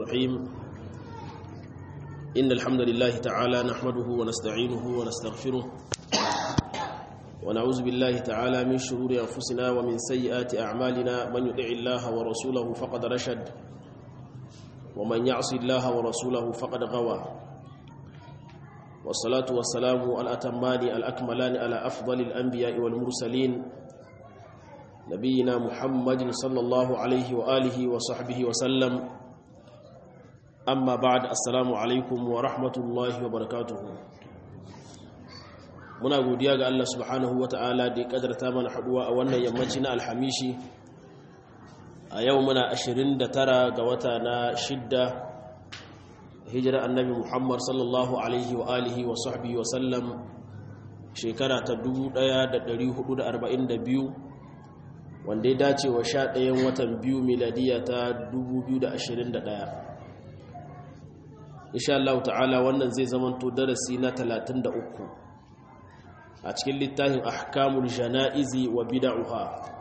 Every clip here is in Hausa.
الرحيم إن الحمد لله تعالى نحمده ونستعينه ونستغفره ونعوذ بالله تعالى من شرور أنفسنا ومن سيئات أعمالنا من يطع الله ورسوله فقد رشد ومن يعص الله ورسوله فقد غوى والصلاة والسلام الأتمان الأكملان على أفضل الأنبياء والمرسلين نبينا محمد صلى الله عليه وآله وصحبه وسلم أما بعد السلام عليكم ورحمة الله وبركاته muna godiya ga Allah subhanahu wata'ala da ya kadarta mana haduwa a wannan yammaci na alhamishi a yau muna 29 ga wata na shidda hijira annabi Muhammad sallallahu alaihi wa alihi wa sahbihi wa sallam shekara ta 1442 wanda ya dace wa sha ɗayan watan biyu miladiya ta 2021 insha Allah ta'ala wannan zai zamanto darasi na 33 a cikin littafin ahkamul jana'izi wa bid'uha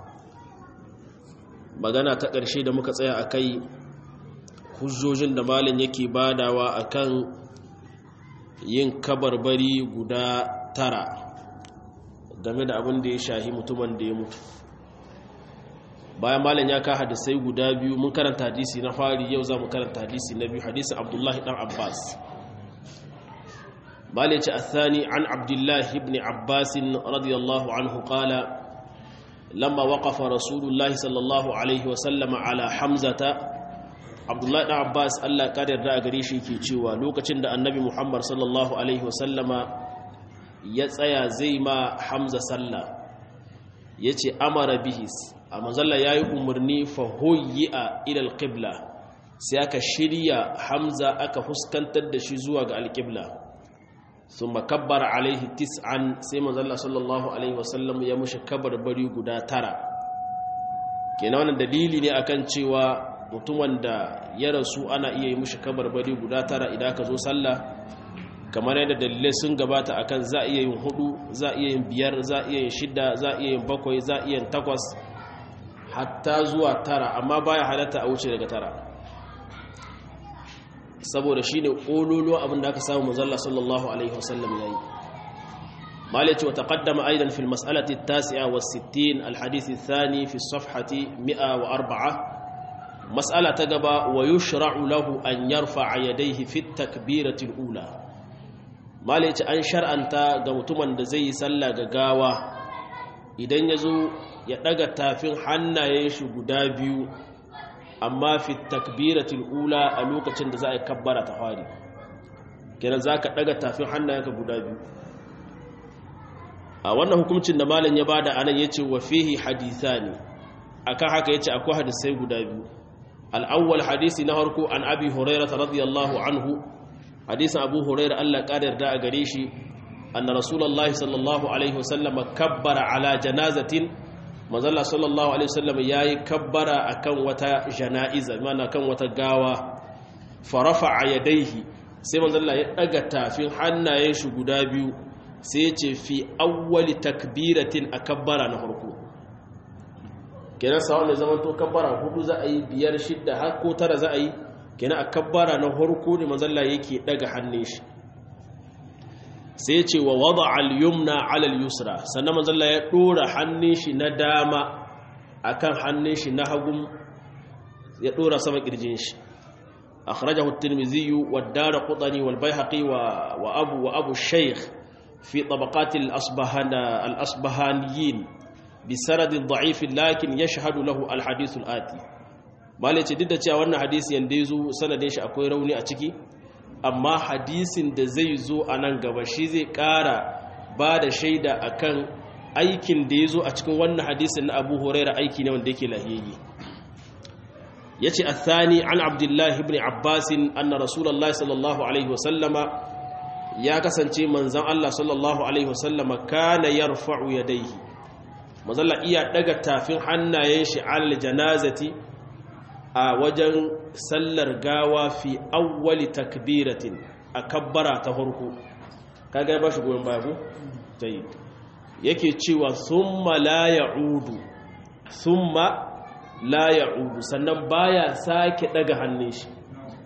magana ta ƙarshe da muka tsaya akai hujjojin da malam yake badawa akan yin kabarbari guda tara game da abin da ya shahi mutumin da ya mutu bayan malam ya ka hadisai guda biyu mun karanta hadisi na fari yau za mu karanta hadisi na biyu hadisin abdullahi dan abbas malam ce athani an abdullahi ibn abbas radiyallahu anhu qala lamma waqafa rasulullah sallallahu alaihi wa sallam ala hamzata abdullahi dan abbas Allah ka yarda a gare shi ke cewa lokacin da annabi muhammad sallallahu alaihi wa sallama ya tsaya zai ma hamza sallah yace amara bihis a manzalla ya yi umarni fahoyi a ilal ƙibla sai aka shirya hamza aka fuskantar da shi zuwa ga alƙibla sun makabbara alaihi tis'an sai manzalla sallallahu alaihi wasallam ya mushi bari guda tara kenan wannan dalili ne akan cewa mutumin da ya rasu ana iya yi mushi bari guda tara idan ka zo sallah kamar yadda dalilai sun gabata akan za a iya yin hudu za a iya yin biyar za a iya yin shida za a iya yin bakwai za a iya yin takwas hatta zuwa tara amma baya halatta a wuce daga tara saboda shine kololo abin da aka samu manzalla sallallahu alaihi wasallam yayi malaci wa taqaddama aidan fil mas'alati at-tasi'a was-sittin al-hadith ath-thani fi as-safhati 104 mas'ala ta gaba wa yushra'u lahu an yarfa'a yadayhi fi at-takbirati al-ula malaci an shar'anta ga mutumin da zai yi sallah ga gawa idan yazo ya daga tafin hannayen shi guda biyu amma fi takbiratul ula a lokacin da za a kabbara ta fari kenan zaka daga tafin hannayenka guda biyu a wannan hukuncin da malam ya bada anan yace wa fihi hadithani akan haka yace akwai hadisai guda biyu al-awwal hadisi na harko an abi hurairah radiyallahu anhu hadisin abu hurairah Allah kadar da a gare shi anna rasulullahi sallallahu alaihi wasallam kabbara ala janazatin manzala sallallahu alaihi wasallam yayi kabbara akan wata janaiza mana kan wata gawa farafa yadaihi sai manzala ya daga tafin hannayen shi guda biyu sai ya ce fi awwali takbiratin akabbara na farko kenan sa wanda zaman to kabbara hudu za a yi biyar shidda har ko tara za a yi kenan akabbara na farko ne manzala yake daga hannun shi sai ce wa wada al-yumna ala al-yusra sannan manzalla ya dora hannun shi na dama akan hannun shi na hagun ya dora sama kirjin shi akhrajahu at-tirmidhi wa ad-darqutni wal bayhaqi wa wa abu wa abu shaykh fi tabaqat al-asbahan al-asbahaniyin bi sanad da'if lakin yashhadu lahu al-hadith al-ati malace duk da cewa wannan hadisi yanda yazo sanadin shi akwai rauni a ciki amma hadisin da zai zo a nan gaba shi zai ƙara ba da shaida akan aikin da ya zo a cikin wannan hadisin na abu huraira aiki ne wanda yake lahiyayye ya ce athani an abdullahi ibn abbasin anna rasulallah sallallahu alaihi wasallama ya kasance manzan allah sallallahu alaihi wasallama kana yarfa'u yadaihi mazalla iya daga tafin hannayen shi alal janazati a wajen sallar gawa fi awwali takbiratin a kabbara ta farko kaga ba shi goyon baya ko tayi yake cewa summa la ya'udu summa la ya'udu sannan baya sake daga hannun shi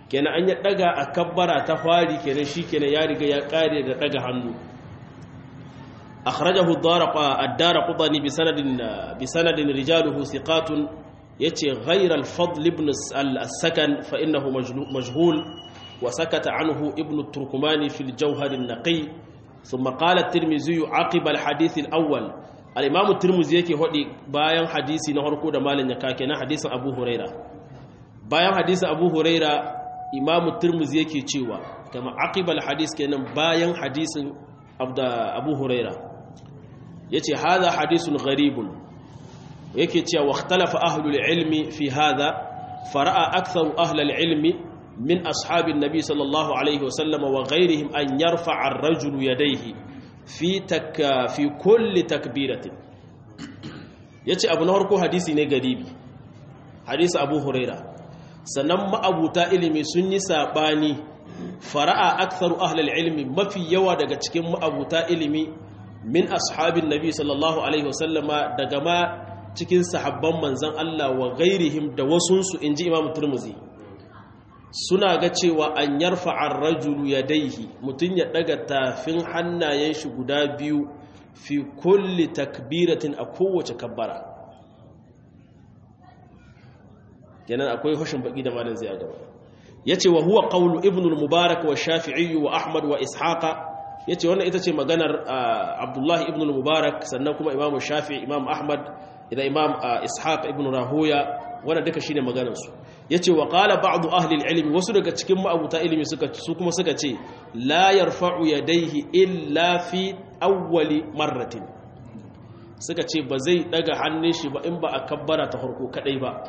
kenan an ya daga a kabbara ta fari kenan shi kenan ya riga ya kare da daga hannu akhrajahu ad-darqutani bi sanadin bi sanadin rijaluhu thiqatun yace ghayra al-fadl ibn al-sakan fa innahu majhul wa sakata anhu ibn at-turkumani fi al-jawhar an-naqi thumma qala at-tirmidhi aqiba al-hadith al-awwal al-imam at-tirmidhi yake hodi bayan hadisi na harko da malan yaka kenan hadisin abu huraira bayan hadisin abu huraira imam at-tirmidhi yake cewa kama aqiba al-hadith kenan bayan hadisin abu huraira yace hadha hadithun gharibun yake cewa wakhtalafa ahlul ilmi fi hadha fara'a aktharu ahlul ilmi min ashabin nabi sallallahu alaihi wasallam wa ghayrihim an yarfa'a ar-rajulu yadayhi fi tak fi kulli takbiratin yace abu na farko hadisi ne garibi hadisi abu huraira sannan ma'abuta ilimi sun yi sabani fara'a aktharu ahlul ilmi mafi yawa daga cikin ma'abuta ilimi min ashabin nabi sallallahu alaihi wasallama daga ma cikin sahabban manzan Allah wa gairihim da wasunsu in ji imam turmuzi suna ga cewa an yarfa an rajulu ya daihi mutum ya daga tafin hannayen shi guda biyu fi kulli takbiratin a kowace kabbara kenan akwai hushin baki da malin zai a gaba ya ce wa huwa ƙaunu ibnul mubarak wa shafi'i wa ahmad wa ishaqa ya ce wannan ita ce maganar abdullahi ibnul mubarak sannan kuma imam shafi'i imam ahmad idan imam ishaq ibn rahoya wanda duka shine maganarsu yace wa qala ba'd ahli al-ilm wasu daga cikin ma'abuta ilimi suka su kuma suka ce la yarfa'u yadayhi illa fi awwali marratin suka ce ba zai daga hannun shi ba in ba a kabbara ta farko kadai ba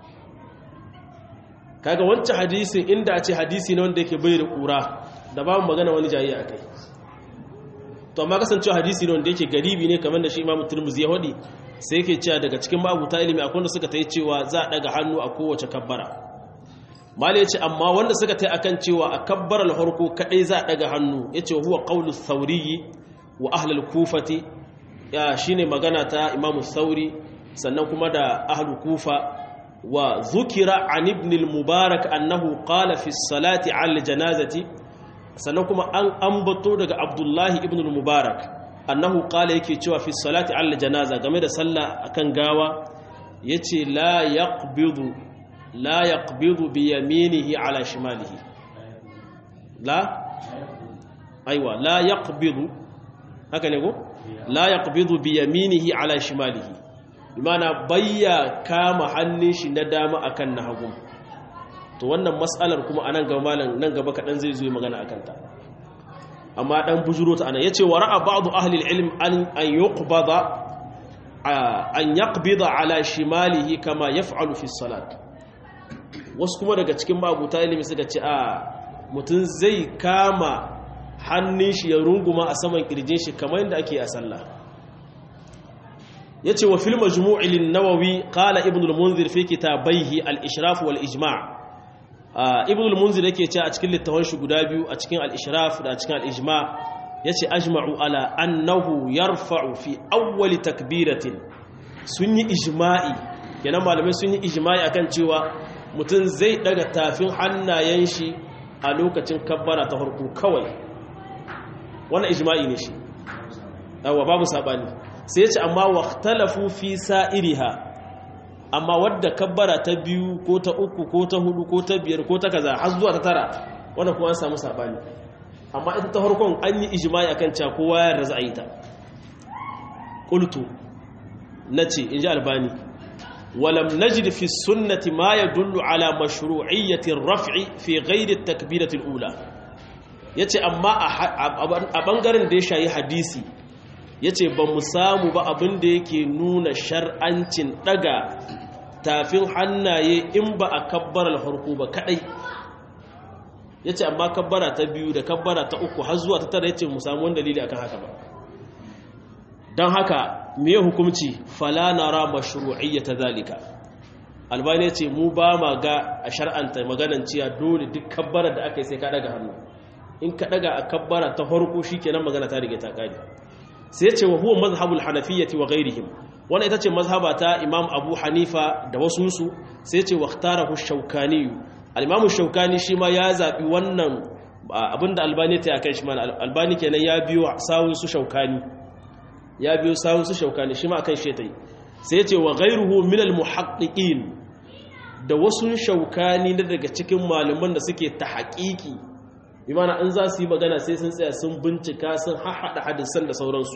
kaga wancan hadisin inda a ce hadisi ne wanda yake bai da kura da babu magana wani jayi akai to amma kasancewa hadisi ne wanda yake garibi ne kamar da shi imamu turmuzi ya hadi sai yake cewa daga cikin mabuta ilimi akwai wanda suka ta yi cewa za a daga hannu a kowace kabbara mali ya ce amma wanda suka ta yi akan cewa a kabbarar harko kadai za a daga hannu ya ce huwa ƙaunar sauriyi wa ahlul kufati ya shi ne magana ta imamu sauri sannan kuma da ahlul kufa wa zukira an ibn mubarak annahu qala fi salati al janazati sannan kuma an ambato daga abdullahi ibn mubarak annahu qala yake cewa fi salati al janaza game da sallah akan gawa yace la yaqbidu la yaqbidu bi yaminihi ala shimalihi la aiwa la yaqbidu haka ne ko la yaqbidu bi yaminihi ala shimalihi bimana bayya kama hannun shi na dama akan na hagu to wannan mas'alar kuma anan gaba malam nan gaba kadan zai zo magana akan ta amma dan bujuro ta anan yace wa ra'a ba'd ahli al-ilm an an yuqbada an yaqbida ala shimalihi kama yaf'alu fi salat wasu kuma daga cikin mabuta ilimi suka ce a mutun zai kama hannun shi ya runguma a saman kirjin shi kamar yadda ake a sallah yace wa fil majmu'i lin-nawawi qala ibn al-munzir fi kitabayhi al-ishraf wal-ijma' ibn al-munzir yake cewa a cikin littafin shi guda biyu a cikin al-ishraf da a cikin al-ijma' yace ajma'u ala annahu yarfa'u fi awwali takbiratin sun yi ijma'i kenan malamai sun yi ijma'i akan cewa mutum zai daga tafin hannayen shi a lokacin kabbara ta farko kawai wannan ijma'i ne shi yawa babu sabani sai yace amma waqtalafu fi sa'iriha amma wadda kabbara ta biyu ko ta uku ko ta hudu ko ta biyar ko ta kaza har zuwa ta tara wannan kuma an samu sabani amma ita ta farkon an yi ijma'i akan cewa kowa ya raza a yi ta qultu nace inji albani walam najid fi sunnati ma yadullu ala mashru'iyyati ar-raf'i fi ghairi at-takbirati al-ula yace amma a bangaren da ya shayi hadisi yace ba mu samu ba abin da yake nuna shar'ancin daga tafin hannaye in ba a kabbarar harko ba kadai ya ce amma kabbara ta biyu da kabbara ta uku har zuwa ta tara ya ce mu samu wani dalili akan haka ba don haka me hukumci fala nara mashru'iyyata zalika albani ya ce mu ba ma ga a shar'anta maganan ciya dole duk kabbara da aka yi sai ka daga hannu in ka daga a kabbara ta farko shikenan magana ta rige ta kare sai ya ce wa huwa mazhabul hanafiyyati wa ghairihim wannan ita ce mazhaba ta imam abu hanifa da wasunsu sai ce waktarahu shaukani al-imamu shaukani shi ma ya zabi wannan abinda albani ta yakan shi ma albani kenan ya biyo sawun su shaukani ya biyo sawun su shaukani shi ma akan shi ta yi sai ya ce wa ghairuhu min al-muhaqqiqin da wasu shaukani na daga cikin malaman da suke ta haƙiƙi bi mana in za su yi magana sai sun tsaya sun bincika sun haɗa hadisan da sauransu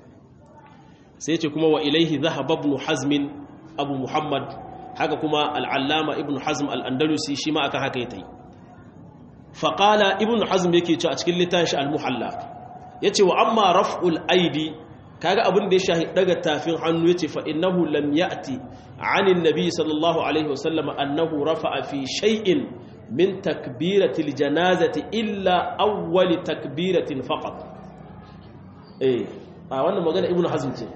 sai ce kuma wa ilaihi zahaba ibn hazmin abu muhammad haka kuma al'allama ibn hazm al'andalusi shi ma aka haka ya ta yi faƙala ibn hazm yake ce a cikin littafi al-muhalla ya ce wa amma raf'ul aidi kaga abin da ya shahi daga tafin hannu ya ce fa'innahu lam ya'ti anin nabi sallallahu alaihi wasallam annahu rafa'a fi shay'in min takbiratil janazati illa awwali takbiratin faqat eh a wannan magana ibn hazm ce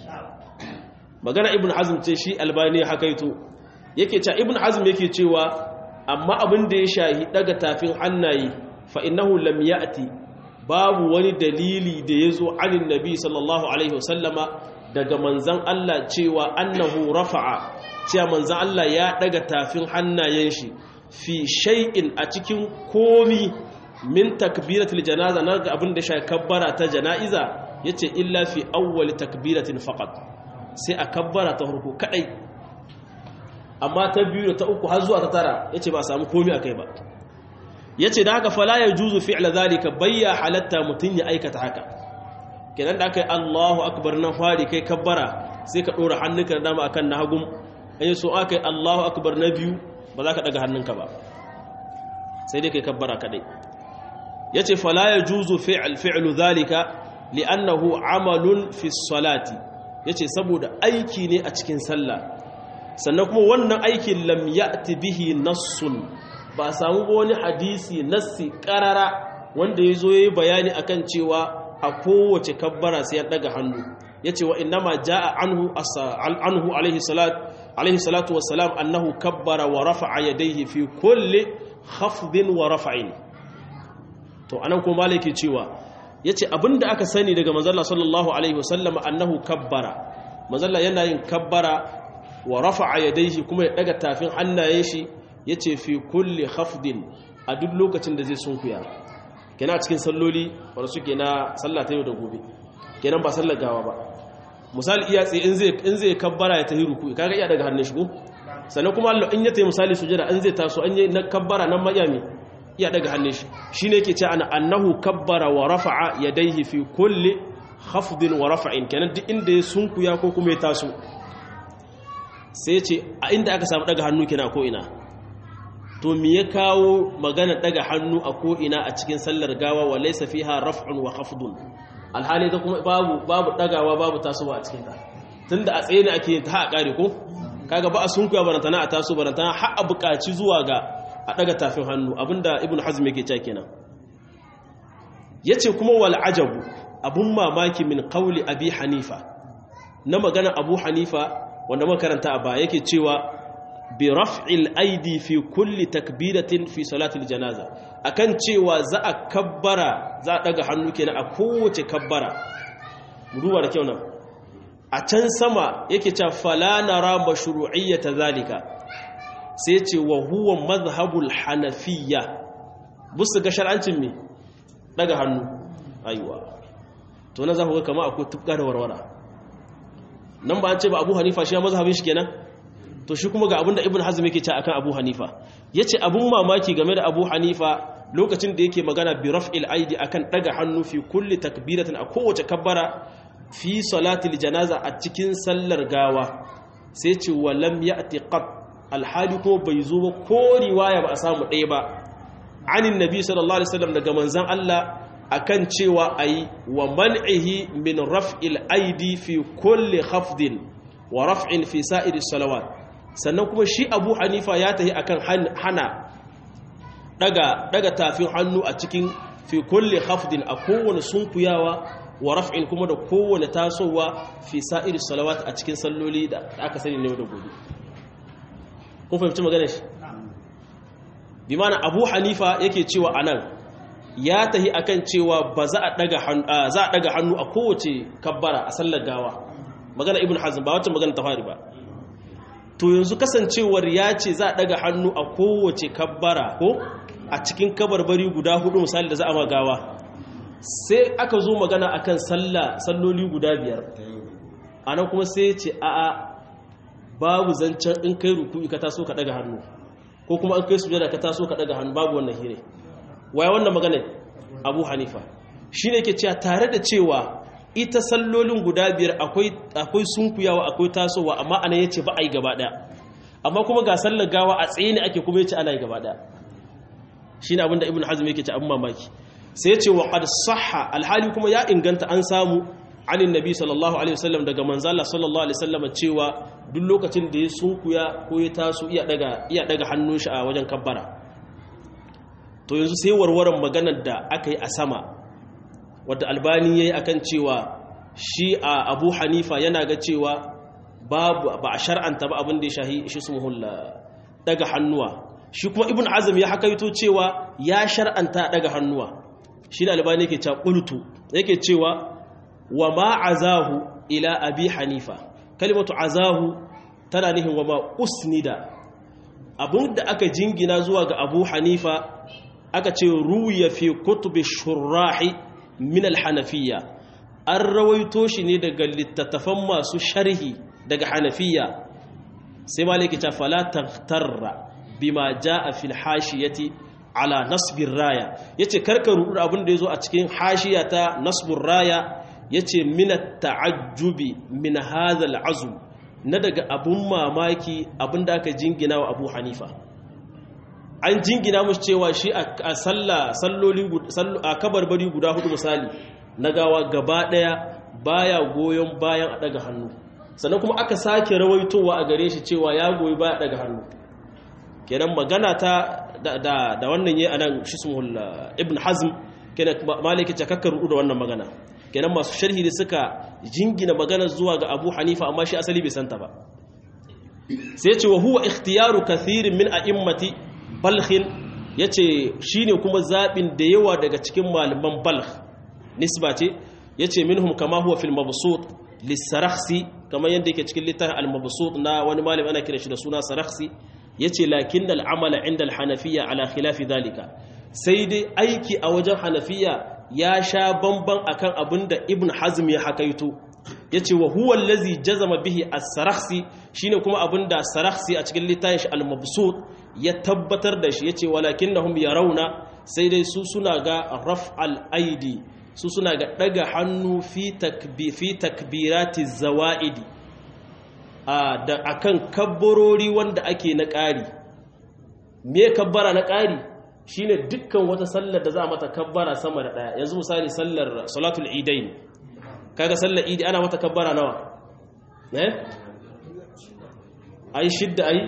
magana ibn hazm ce shi albani hakaito yake cewa ibn hazm yake cewa amma abin da ya shahi daga tafin hannaye fa innahu lam ya'ti babu wani dalili da yazo anin nabi sallallahu alaihi wasallama daga manzon Allah cewa annahu rafa'a cewa manzon Allah ya daga tafin hannayen shi fi shay'in a cikin komi min takbiratul janaza na ga abin da shahi kabbara ta janaiza yace illa fi awwal takbiratin faqat sai a kabbara ta farko kadai amma ta biyu da ta uku har zuwa ta tara yace ba samu komai akai ba yace da haka fala yajuzu fi'la zalika bayya halatta mutun ya aikata haka kenan da akai Allahu akbar nan fari kai kabbara sai ka dora hannunka da dama akan na hagum ayi so akai Allahu akbar na biyu ba za ka daga hannunka ba sai dai kai kabbara kadai yace fala yajuzu fi'l fi'lu zalika li'annahu amalun fi salati yace saboda aiki ne a cikin sallah sannan kuma wannan aikin lam ya'ti bihi nassun ba samu wani hadisi nassi karara wanda yazo yayi bayani akan cewa a kowace kabbara sai ya daga hannu yace wa innama jaa anhu anhu alaihi salat alaihi salatu wassalam annahu kabbara wa rafa'a yadayhi fi kulli khafdin wa raf'in to anan kuma malaki cewa yace abinda aka sani daga manzon sallallahu alaihi wasallam annahu kabbara manzon yana yin kabbara wa rafa'a yadayhi kuma ya daga tafin hannayen shi yace fi kulli khafdin a duk lokacin da zai sunkuya kenan a cikin salloli wanda suke na sallah ta yau da gobe kenan ba sallar gawa ba misali iya tsaye in zai in zai kabbara ya tahi ruku kaga iya daga hannun shi ko sannan kuma Allah in ya tayi misali sujada in zai taso an yi na kabbara nan mayami iya daga hannun shi shine yake ce ana annahu kabbara wa rafa'a yadayhi fi kulli khafdin wa rafa'in kenan duk inda ya sunkuya ko kuma ya taso sai ce a inda aka samu daga hannu kina ko ina to me ya kawo magana daga hannu a ko ina a cikin sallar gawa wa laysa fiha raf'un wa khafdun alhali ta kuma babu babu dagawa babu tasowa a cikin ta tunda a tsaye ne ake yin ta ha kare ko kaga ba a sunkuya barantana a taso barantana har a buƙaci zuwa ga a daga tafin hannu abinda ibnu hazm yake cewa kenan yace kuma wal ajabu abun mamaki min qawli abi hanifa na magana abu hanifa wanda makaranta a ba yake cewa bi raf'il aidi fi kulli takbiratin fi salatil janaza akan cewa za a kabbara za a daga hannu kenan a kowace kabbara duba da kyau nan a can sama yake cewa fala nara mashru'iyyata zalika sai ce wa huwa madhhabul hanafiyya busu ga shar'ancin me daga hannu aiwa to na za ku ga kama akwai tubka da warwara nan ba an ce ba abu hanifa shi ya mazhabin shi kenan to shi kuma ga abinda ibn hazm yake ce akan abu hanifa yace abun mamaki game da abu hanifa lokacin da yake magana bi raf'il aidi akan daga hannu fi kulli takbiratin a kowace kabbara fi salatil janaza a cikin sallar gawa sai ce wa lam ya'ti qat alhali ko bai zo ba ko riwaya ba a samu ɗaya ba anin nabi sallallahu alaihi wasallam daga manzon Allah akan cewa ayi wa man'ihi min raf'il aidi fi kulli khafdin wa raf'in fi sa'iri salawat sannan kuma shi Abu Hanifa ya tahi akan hana daga daga tafin hannu a cikin fi kulli khafdin a kowane sunkuyawa wa raf'in kuma da kowane tasowa fi sa'iri salawat a cikin salloli da aka sani ne da gobe kun fahimci magana shi bi mana Abu Hanifa yake cewa anan ya tahi akan cewa ba za a daga hannu za a daga hannu a kowace kabbara a sallar gawa magana ibn hazm ba wacce magana ta fari ba to yanzu kasancewar ya ce za a daga hannu a kowace kabbara ko a cikin kabarbari guda hudu misali da za a magawa sai aka zo magana akan sallah salloli guda biyar anan kuma sai ya ce a'a babu zancen in kai ruku'i ka taso ka daga hannu ko kuma an kai sujada ka taso ka daga hannu babu wannan hire waya wannan magana Abu Hanifa shine ke cewa tare da cewa ita sallolin guda biyar akwai akwai sunkuyawa akwai tasowa amma anan yace ba ai gaba daya amma kuma ga sallar gawa a tsaye ne ake kuma yace ana yi gaba daya shine abinda Ibn Hazm yake ce abin mamaki sai yace wa qad sahha alhali kuma ya inganta an samu anin nabi sallallahu alaihi wasallam daga manzala sallallahu alaihi wasallam cewa duk lokacin da ya sunkuya ko ya taso iya daga iya daga hannun shi a wajen kabbara to yanzu sai warwaran maganar da aka yi a sama wadda albani yayi akan cewa shi a Abu Hanifa yana ga cewa babu ba a shar'anta ba abin da ya shahi shi sumuhul daga hannuwa shi kuma ibn azm ya hakaito cewa ya shar'anta daga hannuwa shi da albani yake cewa qultu yake cewa wa ma azahu ila abi hanifa kalimatu azahu tana nihin wa ma usnida abinda aka jingina zuwa ga abu hanifa aka ce ruya fi kutubi shurrahi min alhanafiya an rawaito shi ne daga littattafan masu sharhi daga hanafiya sai maliki ta fala taghtarra bima jaa fil hashiyati ala nasbir raya yace karka rudu abin da yazo a cikin hashiya ta nasbur raya yace min ta'ajjubi min hadha al'azm na daga abun mamaki abinda aka jingina wa Abu Hanifa an jingina musu cewa shi a sallah salloli a kabarbari guda hudu misali na gawa gaba daya baya goyon bayan a daga hannu sannan kuma aka sake rawaitowa a gare shi cewa ya goyi baya daga hannu kenan magana ta da wannan yayi anan shismul ibn hazm kenan maliki ta kakkar da wannan magana kenan masu sharhi da suka jingina magana zuwa ga Abu Hanifa amma shi asali bai santa ba sai ce wa huwa ikhtiyaru kathirin min a'immati balkhin yace shine kuma zabin da yawa daga cikin malaman balkh nisba ce yace minhum kama huwa fil mabsut lisarakhsi kamar yadda yake cikin littafin al-mabsut na wani malami ana kira shi da suna sarakhsi yace lakin al-amala inda al-hanafiyya ala khilafi dhalika sai dai aiki a wajen hanafiya ya sha bamban akan abinda ibn hazm ya hakaito yace wa huwa allazi jazama bihi as-sarakhsi shine kuma abinda sarakhsi a cikin littafin shi al-mabsut ya tabbatar da shi yace walakinnahum yarawna sai dai su suna ga raf'al aidi su suna ga daga hannu fi takbirati zawa'idi da akan kabbarori wanda ake na ƙari me kabbara na ƙari shine dukkan wata sallar da za a mata kabbara sama da ɗaya yanzu misali sallar salatul idain kaga sallar idi ana mata kabbara nawa eh ai shidda ai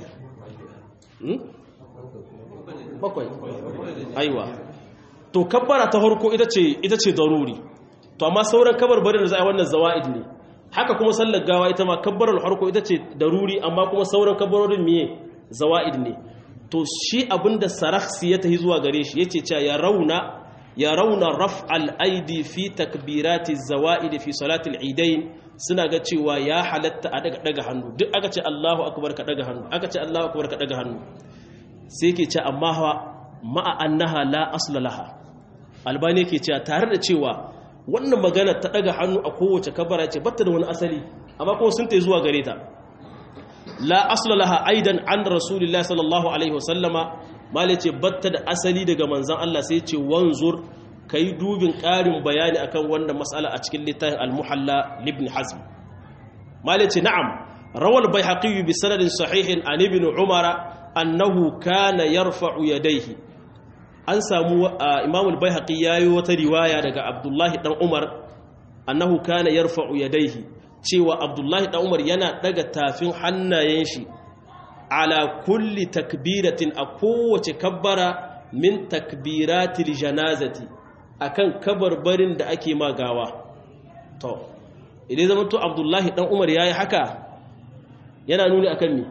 bakwai aiwa to kabbara ta farko ita ce ita ce daruri to amma sauran kabarbarin da za a yi wannan zawa'id ne haka kuma sallar gawa ita ma kabbarar farko ita ce daruri amma kuma sauran kabbarorin miye zawa'id ne to shi abinda sarakhsi ya tahi zuwa gare shi yace cewa ya rauna ya rauna raf'al aidi fi takbirati zawa'id fi salati al-eidain suna ga cewa ya halatta a daga daga hannu duk aka ce Allahu akbar ka daga hannu aka ce Allahu akbar ka daga hannu sai ke ce amma ma'a annaha la asla laha albani yake cewa tare da cewa wannan magana ta daga hannu a kowace kabara ce batta da wani asali amma kuma sun ta zuwa gare ta la asla laha aidan an rasulillah sallallahu alaihi wasallama mali ce batta da asali daga manzan Allah sai ce wanzur kai dubin ƙarin bayani akan wannan mas'ala a cikin littafin al-muhalla ibn hazm mali ce na'am rawal bayhaqi bi sanadin sahihin an ibn umara annahu kana yarfa'u yadayhi an samu imam al-baihaqi yayi wata riwaya daga abdullahi dan umar annahu kana yarfa'u yadayhi cewa abdullahi dan umar yana daga tafin hannayen shi ala kulli takbiratin a kowace kabbara min takbiratil janazati akan kabarbarin da ake magawa to idan zama to abdullahi dan umar yayi haka yana nuni akan me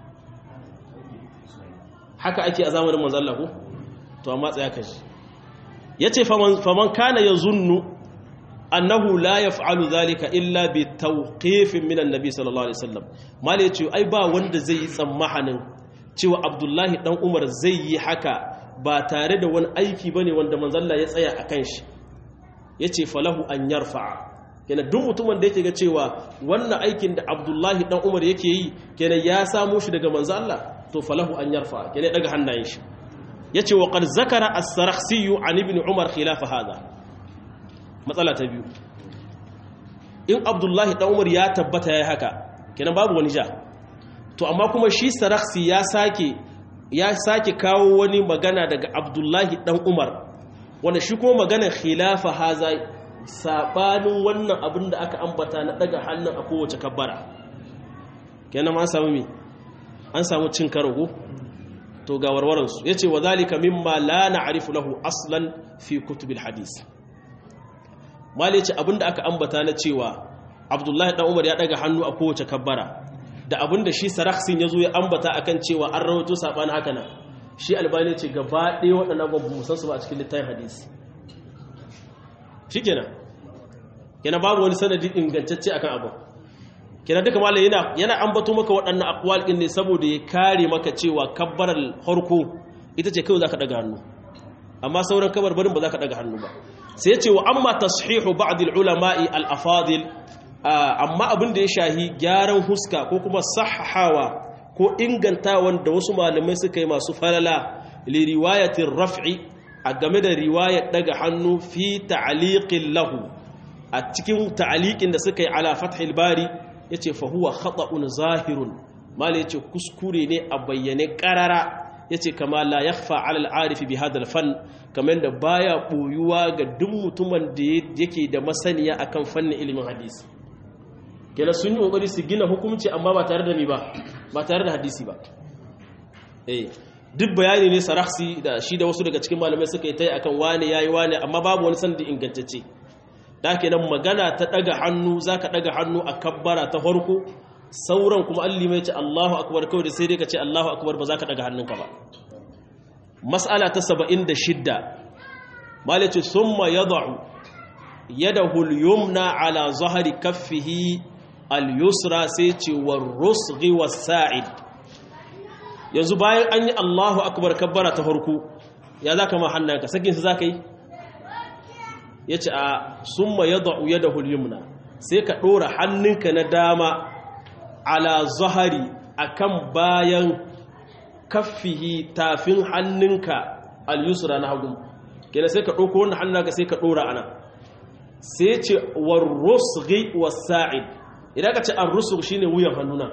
haka ake a zamanin manzon Allah ko to amma tsaya kashi yace faman faman kana yazunnu annahu la yaf'alu dhalika illa bi tawqifin min annabi sallallahu alaihi wasallam mali yace ai ba wanda zai yi tsammahanin cewa abdullahi dan umar zai yi haka ba tare da wani aiki bane wanda manzon Allah ya tsaya akan shi yace falahu an yarfa'a kenan duk mutumin da yake ga cewa wannan aikin da abdullahi dan umar yake yi kenan ya samo shi daga manzo Allah to falahu an yarfa kenan daga hannayen shi yace wa qad zakara as-sarakhsi an ibn umar khilaf hada matsala ta biyu in abdullahi dan umar ya tabbata yayi haka kenan babu wani ja to amma kuma shi sarakhsi ya sake ya sake kawo wani magana daga abdullahi dan umar wanda shi kuma magana khilafa haza sabanin wannan abin da aka ambata na daga hannun a kowace kabbara kenan ma an samu mi an samu cin karo ko to ga warwaransu ya ce wa zalika mimma la na'rifu lahu aslan fi kutubil hadis mali ce abin da aka ambata na cewa abdullahi dan umar ya daga hannu a kowace kabbara da abin da shi saraksin ya zo ya ambata akan cewa an rawaito sabanin haka nan shi albani ce gaba ɗaya waɗannan ba mu san su ba a cikin littafin hadisi shi kenan kenan babu wani sanadi ingantacce akan abu kenan duka malai yana yana ambato maka waɗannan aqwal din ne saboda ya kare maka cewa kabbaral harko ita ce kawai zaka daga hannu amma sauran kabarbarin ba zaka daga hannu ba sai ya ce wa amma tashihu ba'd al-ulama'i al-afadil amma abin da ya shahi gyaran huska ko kuma sahahawa ko inganta wanda wasu malamai suka yi masu falala li riwayatin raf'i a game da riwayar daga hannu fi ta'aliqin lahu a cikin ta'aliqin da suka yi ala fathil bari yace fa huwa khata'un zahirun mala yace kuskure ne a bayyane karara yace kama la yakhfa ala al-arif bi hadha al-fan kamar da baya boyuwa ga duk mutumin da yake da masaniya akan fannin ilimin hadisi kenan sun yi kokari su gina hukunci amma ba tare da ni ba ba tare da hadisi ba eh duk bayani ne saraksi da shi da wasu daga cikin malamai suka yi ta yi akan wane yayi wane amma babu wani sandi ingantacce da kenan magana ta daga hannu zaka daga hannu a kabbara ta farko sauran kuma alli mai ce Allahu akbar kawai da sai dai ka ce Allahu akbar ba zaka daga hannunka ba mas'ala ta 76 malai ce summa yad'u yadahu al-yumna ala zahri kaffihi al-yusra sai ce war rusghi was-sa'id yanzu bayan an yi Allahu akbar kabbara ta farko ya za ka ma hannunka sakin su za ka yi ya ce a summa ya da'u ya da hulyumna sai ka ɗora hannunka na dama ala zahari a kan bayan kaffihi tafin hannunka al-yusra na hagu kenan sai ka ɗauko wannan hannunka sai ka ɗora ana sai ce war rusghi was-sa'id idan ka ce ar-rusgh shine wuyan hannuna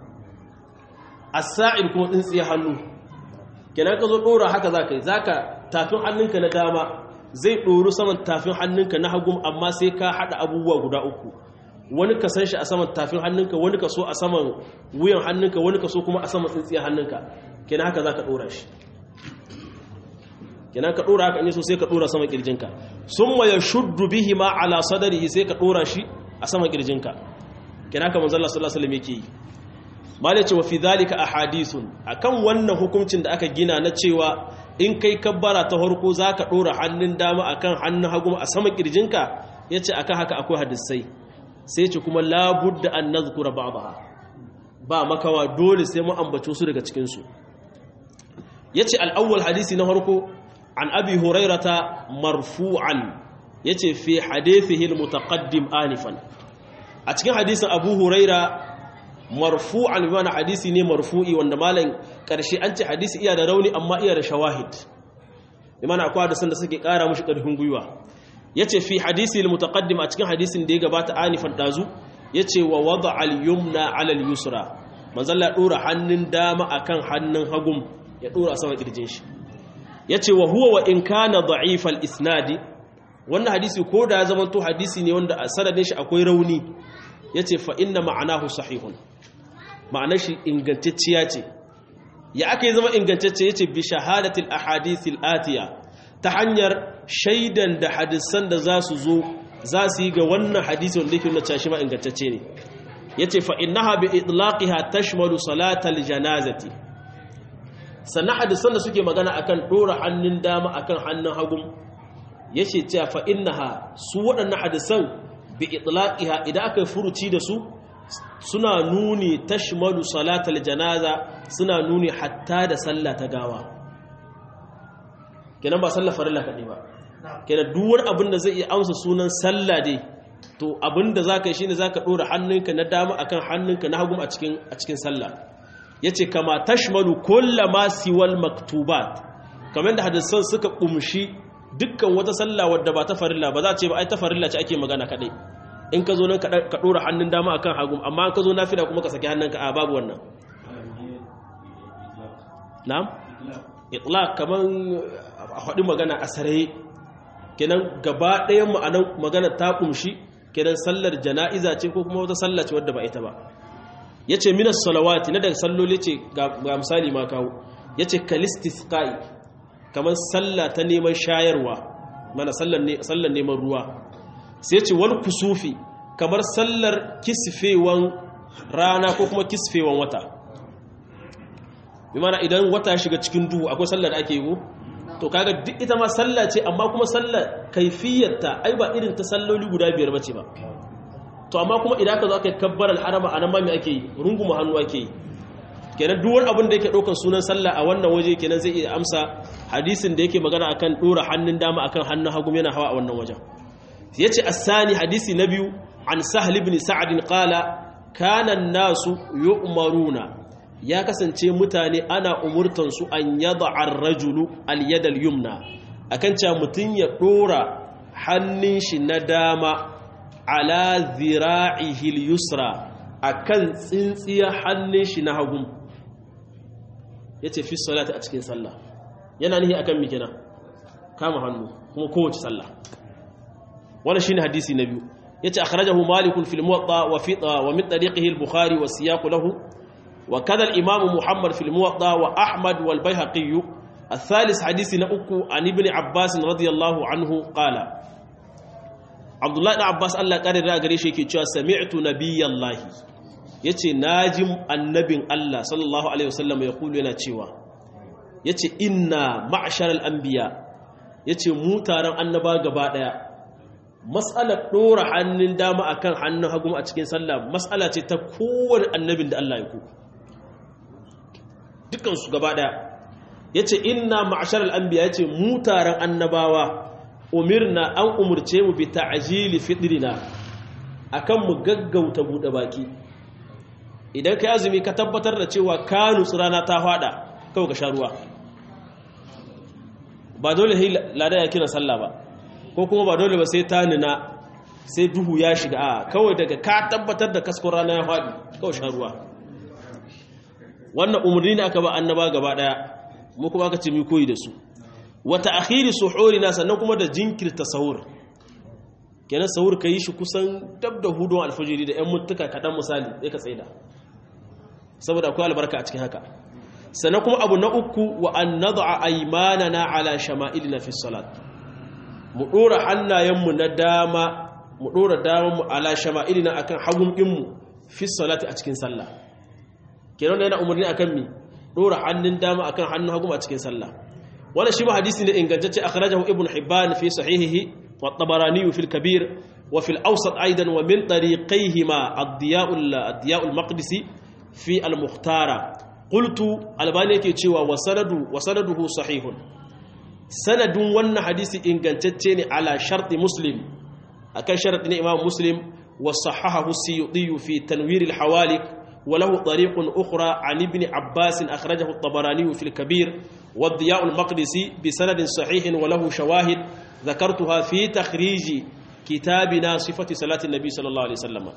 as-sa'id kuma tsintsiya hannu kenan ka zo dora haka zaka yi zaka tafin hannunka na dama zai doru saman tafin hannunka na hagu amma sai ka hada abubuwa guda uku wani ka san shi a saman tafin hannunka wani ka so a saman wuyan hannunka wani ka so kuma a saman tsintsiya hannunka kenan haka zaka dora shi kenan ka dora haka in so sai ka dora saman kirjinka summa yashuddu bihi ma ala sadrihi sai ka dora shi a saman kirjinka kenan haka manzo Allah sallallahu alaihi wasallam yake yi mala ce wa fi zalika ahadithun akan wannan hukuncin da aka gina na cewa in kai kabbara ta harko zaka dora hannun dama akan hannun hagu a saman kirjinka yace akan haka akwai hadisai sai ce kuma la budda an nazkura ba'daha ba makawa dole sai mu ambace su daga cikin su yace al-awwal hadisi na harko an abi hurairata marfu'an yace fi hadithihi al-mutaqaddim anifan a cikin hadisin abu huraira marfu'an bi mana hadisi ne marfu'i wanda malam karshe an ce hadisi iya da rauni amma iya da shawahid bi mana akwai hadisan da suke kara mushi karfin gwiwa yace fi hadisi al-mutaqaddim a cikin hadisin da ya gabata anifan dazu yace wa wada al-yumna ala al-yusra manzon Allah dora hannun dama akan hannun hagum ya dora sama kirjin shi yace wa huwa wa in kana da'if al-isnadi wannan hadisi ko da ya zama to hadisi ne wanda a sanadin shi akwai rauni yace fa inna ma'anahu sahihun ma'anar shi ingantacciya ce ya aka yi zama ingantacce yace bi shahadatil ahadithil atiya ta hanyar shaidan da hadisan da za su zo za su yi ga wannan hadisi wanda yake nuna cewa shi ma ingantacce ne yace fa innaha bi idlaqiha tashmalu salatal janazati sannan hadisan da suke magana akan dora hannun dama akan hannun hagu yace cewa fa innaha su waɗannan hadisan bi itlaqiha idan aka furuci da su suna nuni tashmalu salatal janaza suna nuni hatta da sallah ta gawa kenan ba sallar farilla kaɗai ba kenan duk wani abin da zai iya amsa sunan sallah dai to abin da zaka yi shine zaka dora hannunka na dama akan hannunka na hagu a cikin a cikin sallah yace kama tashmalu kullama siwal maktubat kamar da hadisan suka kumshi dukkan wata sallah wadda ba ta farilla ba za a ce ba ai ta farilla ce ake magana kadai in ka zo nan ka dora hannun dama akan hagu amma ka zo nafila kuma ka saki hannunka a babu wannan na'am itlaq kaman a faɗi magana a saraye kenan gaba ɗayan ma'anan magana ta kumshi kenan sallar jana'iza ce ko kuma wata sallah ce wadda ba ita ba yace minas salawati na daga salloli ce ga misali ma kawo yace kalistisqai kamar sallah ta neman shayarwa mana sallar neman ruwa sai ce wal kusufi kamar sallar kisfewan rana ko kuma kisfewan wata bi mana idan wata ya shiga cikin duhu akwai sallar da ake yi to kaga duk ita ma sallah ce amma kuma sallar kaifiyarta ai ba irin ta salloli guda biyar bace ba to amma kuma idan ka zo aka kabbar al-harama anan ma me ake yi runguma hannu ake yi kenan duk wani abin da yake ɗaukar sunan sallah a wannan waje kenan zai iya amsa hadisin da yake magana akan ɗora hannun dama akan hannun hagu yana hawa a wannan wajen yace asani hadisi na biyu an sahl ibn sa'd qala kana nasu yu'maruna ya kasance mutane ana umurtan su an yad'a ar-rajulu al-yad al-yumna akan cewa mutun ya ɗora hannun shi na dama ala zira'ihi al-yusra akan tsintsiyar hannun shi na hagu ya ce fi salata a cikin sallah yana nihi akan mikina kama hannu kuma kowace sallah wannan shine hadisi na biyu yace akhrajahu malikun fil muwatta wa fi wa min tariqihi al bukhari wa siyaq lahu wa kadha al imam muhammad fil muwatta wa ahmad wal bayhaqi الثالث حديث نأكو عن ابن عباس رضي الله عنه قال عبد الله بن عباس الله قال رأى شيء كي سمعت نبي الله ya ce na ji annabin Allah sallallahu Alaihi wasallam ya kulu yana cewa ya ce ina ma'ashar al'ambiya ya ce mu taron annaba gaba ɗaya matsalar ɗora hannun dama a kan hannun hagu a cikin sallah matsala ce ta kowane annabin da Allah ya ku dukansu gaba ɗaya ya ce ina ma'ashar al'ambiya ya ce mu taron annabawa umirna an umurce mu bi ta'ajili fitrina akan mu gaggauta buɗe baki idan ka azumi ka tabbatar da cewa ka nutsu rana ta fada kawai ka sha ruwa ba dole sai lada ya kira sallah ba ko kuma ba dole ba sai ta nuna sai duhu ya shiga a kawai daga ka tabbatar da kaskon rana ya fadi kawai sha ruwa wannan umarni ne aka ba annaba gaba daya mu kuma aka ce mu koyi da su wata akhiri suhurina sannan kuma da jinkirta sahur kenan sahur ka yi shi kusan dab da hudun alfajiri da 'yan mutuka kaɗan misali ya ka tsaida saboda akwai albarka a cikin haka sannan kuma abu na uku wa an nad'a aymanana ala shama'ilina fi salat mu dora hannayenmu na dama mu dora damanmu ala shama'ilina akan hagun dinmu fi salati a cikin sallah kenan yana umarni akan mi dora hannun dama akan hannun hagu a cikin sallah wannan shi ma hadisi ne ingantacce akhrajahu ibnu hibban fi sahihihi wa tabarani fi al-kabir wa fi al-awsat aidan wa min tariqayhima ad-diya' ad-diya' al-maqdisi fi al-mukhtara qultu albani yake cewa wa sanadu wa sanaduhu sahihun sanadun wannan hadisi ingantacce ne ala sharti muslim akan sharti ne imam muslim wa sahahahu suyuti fi tanwir al-hawalik وله طريق أخرى عن ابن عباس أخرجه الطبراني في الكبير والضياء المقدسي بسند صحيح وله شواهد ذكرتها في تخريج كتابنا صفة صلاة النبي صلى الله عليه وسلم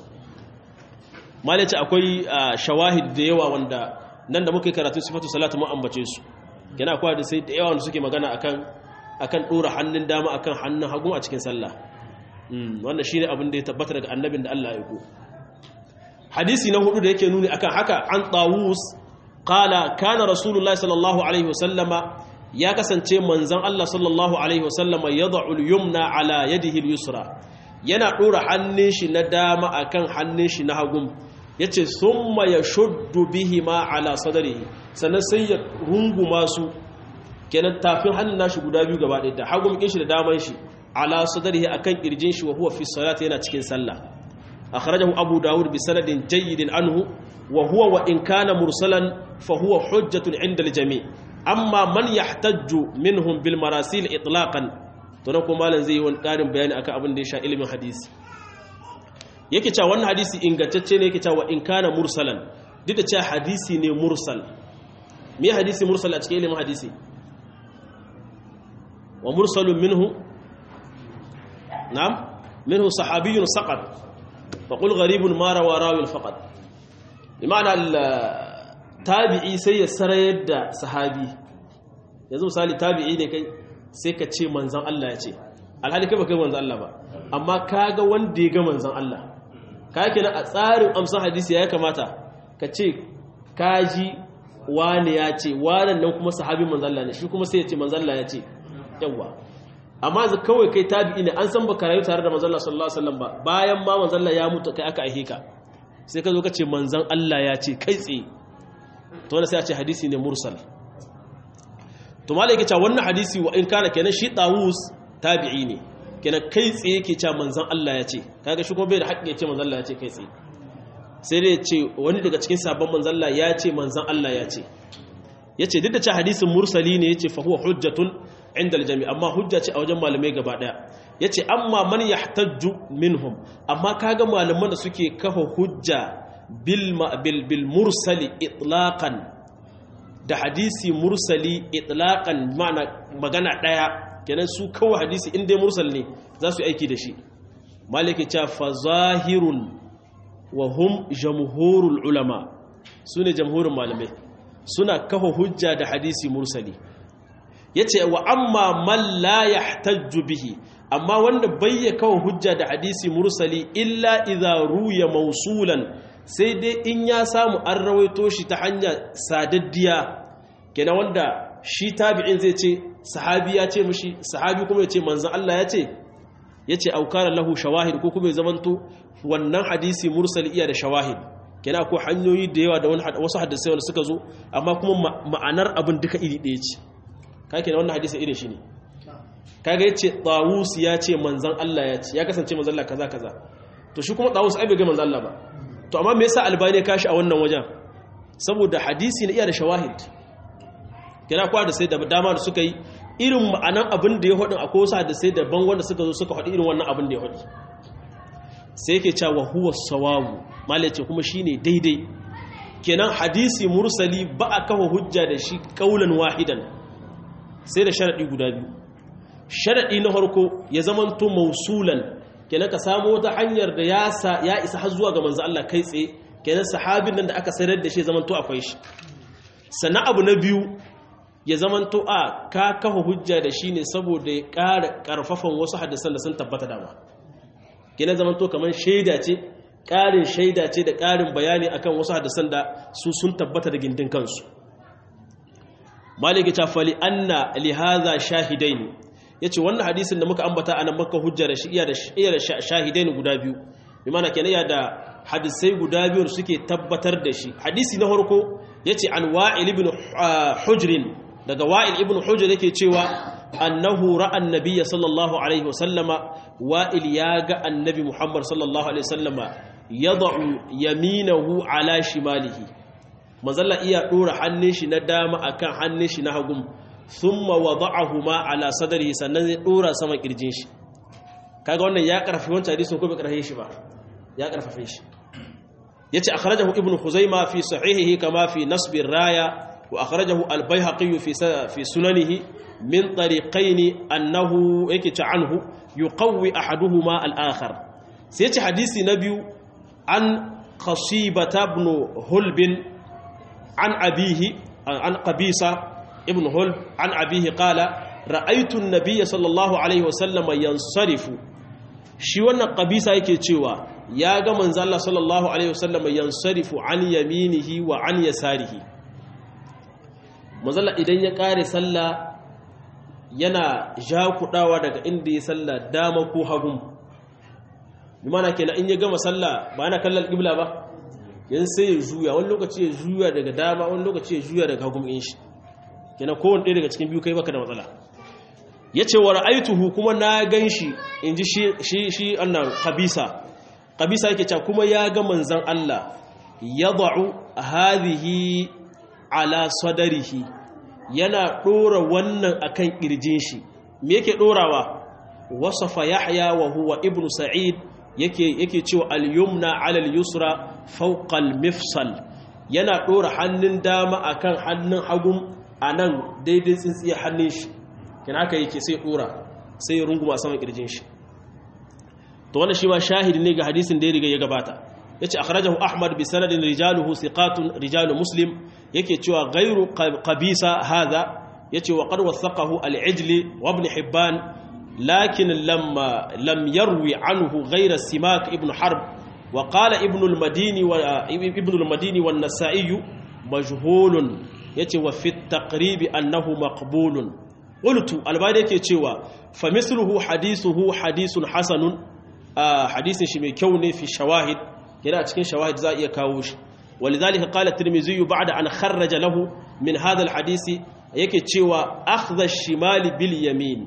ما لك أكوي شواهد ديوا وندا nan da muke karatu sifatu salatu mu ambace su yana akwai da sai da yawa wanda suke magana akan akan dora hannun dama akan hannun hagu a cikin sallah wannan shine abin da ya tabbata daga annabin da Allah ya yi hadisi na hudu da yake nuni akan haka an tawus qala kana rasulullahi sallallahu alaihi wasallama ya kasance manzon Allah sallallahu alaihi wasallama yad'u al-yumna ala yadihi al-yusra yana dora hannun shi na dama akan hannun shi na hagu yace summa yashuddu bihima ala sadrihi sannan sai ya runguma su kenan tafin hannun nashi guda biyu gaba ɗaya da hagun shi da daman shi ala sadrihi akan kirjin shi wa huwa fi salati yana cikin sallah akhrajahu abu daud bi sanadin jayyidin anhu wa huwa wa in kana mursalan fa huwa hujjatun 'inda al-jami' amma man yahtajju minhum bil marasil itlaqan to nan kuma malam zai yi wani karin bayani akan abin da ya sha ilimin hadisi yake cewa wannan hadisi ingantacce ne yake cewa in kana mursalan duk da cewa hadisi ne mursal me hadisi mursal a cikin ilimin hadisi wa mursalun minhu na'am minhu sahabiyyun saqat fa qul gharibun ma rawa rawil faqat bima'ana tabi'i sai ya sarayar da sahabi yanzu misali tabi'i ne kai sai ka ce manzan Allah ya ce alhali kai ba kai manzan Allah ba amma kaga wanda ya ga manzan Allah ka kenan a tsarin amsan hadisi ya kamata ka ce kaji wani ya ce wannan nan kuma sahabin manzan Allah ne shi kuma sai ya ce manzan Allah ya ce yawa amma za kawai kai tabi'i ne an san baka rayu tare da manzan Allah sallallahu alaihi wasallam ba bayan ma manzan Allah ya mutu kai aka aihe ka sai ka zo ka ce manzan Allah ya ce kai tsaye to wanda sai a ce hadisi ne mursal to malai yake cewa wannan hadisi wa in kana kenan shi tawus tabi'i ne kenan kai tsaye yake cewa manzan Allah ya ce kaga shi kuma bai da haƙƙi ya ce manzan Allah ya ce kai tsaye sai dai ya ce wani daga cikin sabon manzan Allah ya ce manzan Allah ya ce ya ce duk da cewa hadisin mursali ne ya ce fa huwa hujjatun inda aljami amma hujja ce a wajen malamai gaba daya ya ce amma man yahtajju minhum amma kaga malaman da suke kafa hujja bil bil mursali itlaqan da hadisi mursali itlaqan ma'ana magana daya kenan su kawai hadisi in dai mursal ne za su aiki da shi maliki cha fa zahirun wa hum jamhurul ulama sune jamhurin malamai suna kafa hujja da hadisi mursali yace wa amma man la yahtajju bihi amma wanda bayya kawo hujja da hadisi mursali illa idza ruya mausulan sai dai in ya samu an rawaito shi ta hanya sadaddiya kenan wanda shi tabi'in zai ce sahabi ya ce mushi sahabi kuma ya ce manzan Allah ya ce ya ce aukara lahu shawahid ko kuma ya zamanto wannan hadisi mursali iya da shawahid kenan akwai hanyoyi da yawa da wasu hadisai wanda suka zo amma kuma ma'anar abin duka iri ɗaya ce ka kenan wannan hadisi irin shi ne kaga yace tawus ya ce manzan Allah ya ce ya kasance manzan Allah kaza kaza to shi kuma tawus ai bai ga manzan Allah ba to amma me yasa albani ya kashi a wannan wajen saboda hadisi ne iya da shawahid kira kwa da sai da dama da suka yi irin ma'anan abin da ya hudu akwai wasu da sai daban wanda suka zo suka hudu irin wannan abin da ya hudu sai yake cewa huwa sawawu malai ce kuma shine daidai kenan hadisi mursali ba a kafa hujja da shi kaulan wahidan sai da sharadi guda biyu sharadi na farko ya zamanto mausulan kenan ka samu wata hanyar da ya isa har zuwa ga manzo Allah kai tsaye kenan sahabin nan da aka sayar da shi zamanto akwai shi sannan abu na biyu ya zamanto a ka kafa hujja da shi ne saboda ya ƙara ƙarfafan wasu hadisan da sun tabbata dama kenan zamanto kamar shaida ce ƙarin shaida ce da ƙarin bayani akan wasu hadisan da su sun tabbata da gindin kansu maliki ta fali anna lihaza shahidaini yace wannan hadisin da muka ambata anan maka hujja da shi iya da iya da shahidaini guda biyu bi mana kenan ya da hadisai guda biyu suke tabbatar da shi hadisi na farko yace an wa'il ibn hujr daga wa'il ibn hujr yake cewa annahu ra'a annabiyya sallallahu alaihi wasallama wa'il ya ga annabi muhammad sallallahu alaihi wasallama yad'u yaminahu ala shimalihi manzalla iya dora hannun shi na dama akan hannun shi na hagu thumma wada'ahuma ala sadrihi sannan zai dora sama kirjin shi kaga wannan ya karfafi wancan hadisin ko bai karfafe shi ba ya karfafe shi yace akhrajahu ibnu khuzaima fi sahihihi kama fi nasb raya wa akhrajahu al-baihaqi fi fi sunanihi min tariqayn annahu yake ta anhu yuqawwi ahaduhuma al-akhar sai yace hadisi na biyu an khasibata ibn hulbin عن أبيه عن قبيصة ابن هلب عن أبيه قال رأيت النبي صلى الله عليه وسلم ينصرف shi wannan qabisa yake cewa ya ga manzo Allah sallallahu alaihi wasallam yansarifu an yaminihi wa an yasarihi manzo idan ya kare sallah yana jakudawa daga inda ya sallah dama ko hagun bi mana kenan in ya gama sallah ba ana kallon qibla ba yan sai ya juya wani lokaci ya juya daga dama wani lokaci ya juya daga hagun in shi kenan kowane ɗaya daga cikin biyu kai baka da matsala yace wa ra'aituhu kuma na ganshi inji shi shi shi annan qabisa qabisa yake cewa kuma ya ga manzon Allah yad'u hadhihi ala sadrihi yana dora wannan akan kirjin shi me yake dorawa wasafa yahya wa huwa ibnu sa'id yake yake cewa al-yumna 'ala al-yusra fawqa al-mifsal yana dora hannun dama akan hannun hagun anan daidai tsintsiyar hannun shi kin haka yake sai dora sai ya runguma saman kirjin shi to wannan shi ma shahidi ne ga hadisin da ya riga ya gabata yace akhrajahu ahmad bi sanadin rijaluhu thiqatun rijalu muslim yake cewa ghairu qabisa hadha yace wa qad wasaqahu al-ijli wa ibn hibban lakin lamma lam yarwi anhu ghayra simak ibn harb wa qala ibn al-madini wa ibn al-madini wan nasa'i majhulun yace wa fi at-taqrib annahu maqbulun qultu albani yake cewa fa misluhu hadithuhu hadithun hasanun hadisin shi mai kyau ne fi shawahid yana cikin shawahid za iya kawo shi ولذلك قال الترمذي بعد أن خرج له من هذا الحديث yake cewa akhdha shimali bil yamin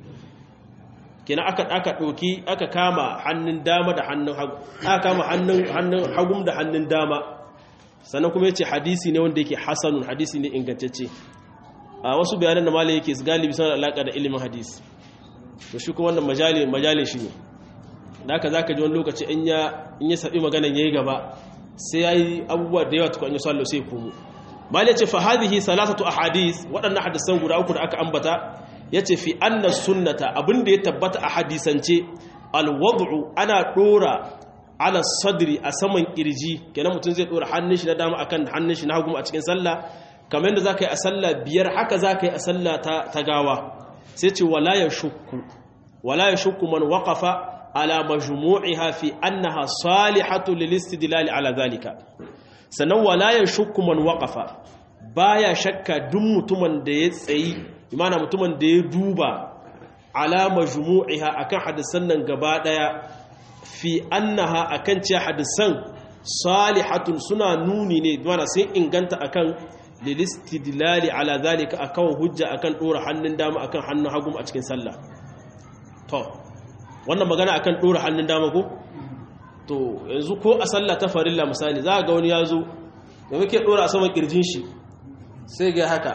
kina aka aka doki aka kama hannun dama da hannun hagu aka kama hannun hannun hagum da hannun dama sannan kuma yace hadisi ne wanda yake hasanun hadisi ne ingantacce a wasu bayanan da malai yake galibi suna alaka da ilimin hadisi to shi kuma wannan majali majalin shi ne da haka zaka ji wani lokaci in ya in ya sabi maganan yayi gaba sai yayi abubuwa da yawa tukun ya sallo sai komo malai ce fa hadhihi salasatu ahadith waɗannan hadisan guda uku da aka ambata yace fi anna sunnata abinda ya tabbata a hadisance alwad'u ana dora ala sadri a saman kirji kenan mutum zai dora hannun shi na dama akan hannun shi na hagu a cikin sallah kamar yadda zaka yi a sallah biyar haka zaka yi a sallah ta, ta gawa sai ce wala yashukku wala yashukku man waqafa ala majmu'iha fi annaha salihatu lil istidlal ala zalika sannan wala yashukku man waqafa baya shakka duk mutumin da ya tsayi imana mutumin da ya duba ala majmu'iha akan hadisan nan gaba daya fi annaha akan ce hadisan salihatun suna nuni ne mana sai inganta akan lilistidlali ala zalika akan hujja akan dora hannun dama akan hannun hagu a cikin sallah to wannan magana akan dora hannun dama ko to yanzu ko a sallah ta farilla misali za ga wani yazo da muke dora a saman kirjin shi sai ga haka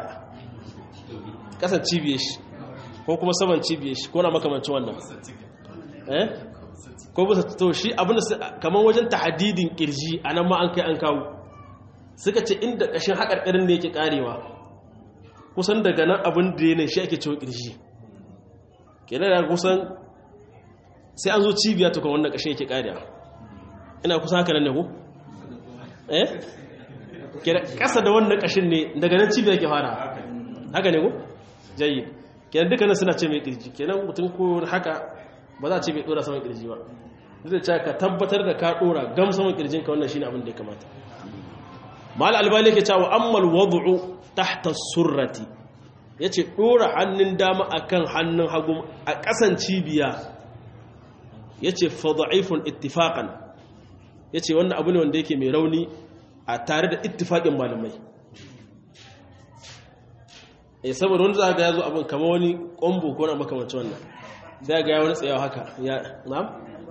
kasan cibiyar shi ko kuma saman cibiyar shi ko na makamancin wannan eh ko bisa to shi abinda kamar wajen tahadidin kirji anan ma an kai an kawo suka ce inda kashin hakarkarin ne yake karewa kusan daga nan abin da yana shi ake cewa kirji kenan da kusan sai an zo cibiya to kan wannan kashin yake karewa ina kusan haka nan ne ko eh kasa da wannan kashin ne daga nan cibiya yake fara haka ne ko jayyid kenan dukkanin suna ce mai kirji kenan mutum ko haka ba za a ce mai dora saman kirji ba zai ce ka tabbatar da ka dora gam saman kirjin ka wannan shine abin da ya kamata mal albani yake cewa ammal wad'u tahta surrati yace dora hannun dama akan hannun hagu a kasan cibiya yace fa da'ifun ittifaqan yace wannan abu ne wanda yake mai rauni a tare da ittifaqin malamai eh saboda wanda za ga yazo abin kamar wani kombo ko na makamancin wannan za ga ya wani tsayawa haka ya na'am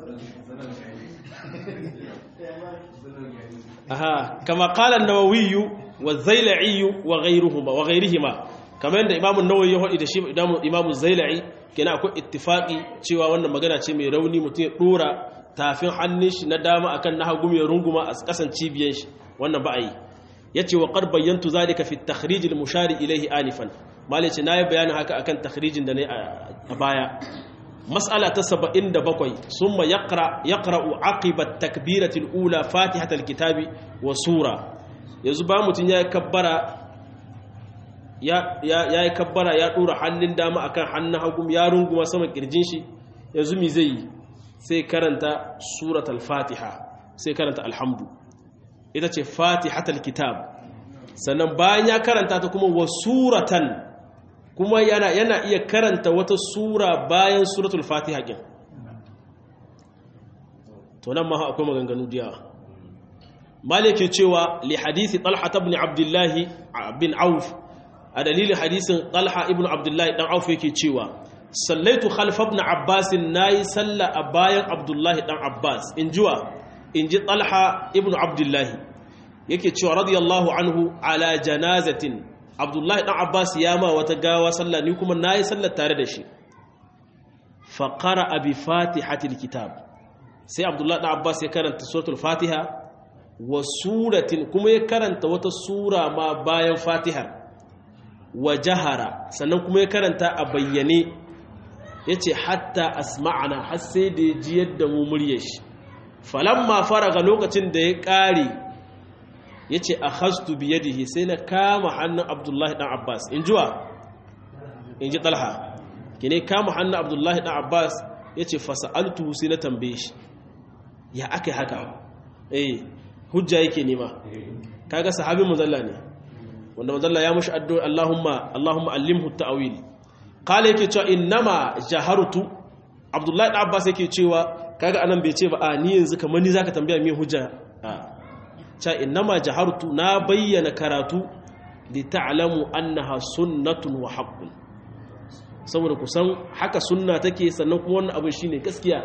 aha kama qala an-nawawi wa az-zailai wa ghayruhuma wa ghayrihima kamar yadda imamu an-nawawi ya hadi da shi imamu az-zailai kenan akwai ittifaqi cewa wannan magana ce mai rauni mutum ya dora tafin hannun shi na dama akan na hagu mai runguma a kasan cibiyar shi wannan ba a yi yace wa qad bayyantu zalika fi at-takhrij al-mushari ilayhi anifan malice nayi bayanin haka akan takhrijin da ne a baya mas'ala ta 77 summa yaqra yaqra'u aqiba at-takbirati al-ula fatihat al-kitabi wa sura yanzu ba mutun yayi kabbara ya yayi kabbara ya dora hannun dama akan hannun hagu ya runguma sama kirjin shi yanzu mi zai sai karanta suratul fatiha sai karanta alhamdu ita ce fatihatul kitab sannan bayan ya karanta ta kuma wa suratan kuma yana yana iya karanta wata sura bayan suratul fatiha din to nan ma akwai maganganu da yawa malike cewa li hadisi talha ibn abdullah bin auf a dalilin hadisin talha ibn abdullah dan auf yake cewa sallaitu khalf ibn abbas nayi salla a bayan abdullahi dan abbas injiwa inji talha ibn abdullah yake cewa radiyallahu anhu ala janazatin abdullahi dan abbas ya ma wata gawa salla ni kuma nayi sallar tare da shi fa qara bi fatihatil kitab sai abdullahi dan abbas ya karanta suratul fatiha wa suratin kuma ya karanta wata sura ma bayan fatiha wa jahara sannan kuma ya karanta a bayyane ya ce hatta asma'ana har sai da ya ji yadda mu murya shi falamma faraga lokacin da ya ƙare ya ce a hastu biyadihi sai na kama hannun abdullahi ɗan abbas in jiwa in ji ɗalha ki ne kama hannun abdullahi ɗan abbas ya ce fasa'altu sai na tambaye shi ya aka yi haka eh hujja yake nema kaga sahabin muzalla ne wanda muzalla ya mushi addu'a Allahumma Allahumma allimhu ta'wil kala yake cewa innama jahartu abdullahi da abbas yake cewa kaga anan bai ce ba a ni yanzu kamar ni zaka tambaya me hujja a cha innama jahartu na bayyana karatu li ta'lamu annaha sunnatun wa haqqun saboda kusan haka sunna take sannan kuma wannan abin shine gaskiya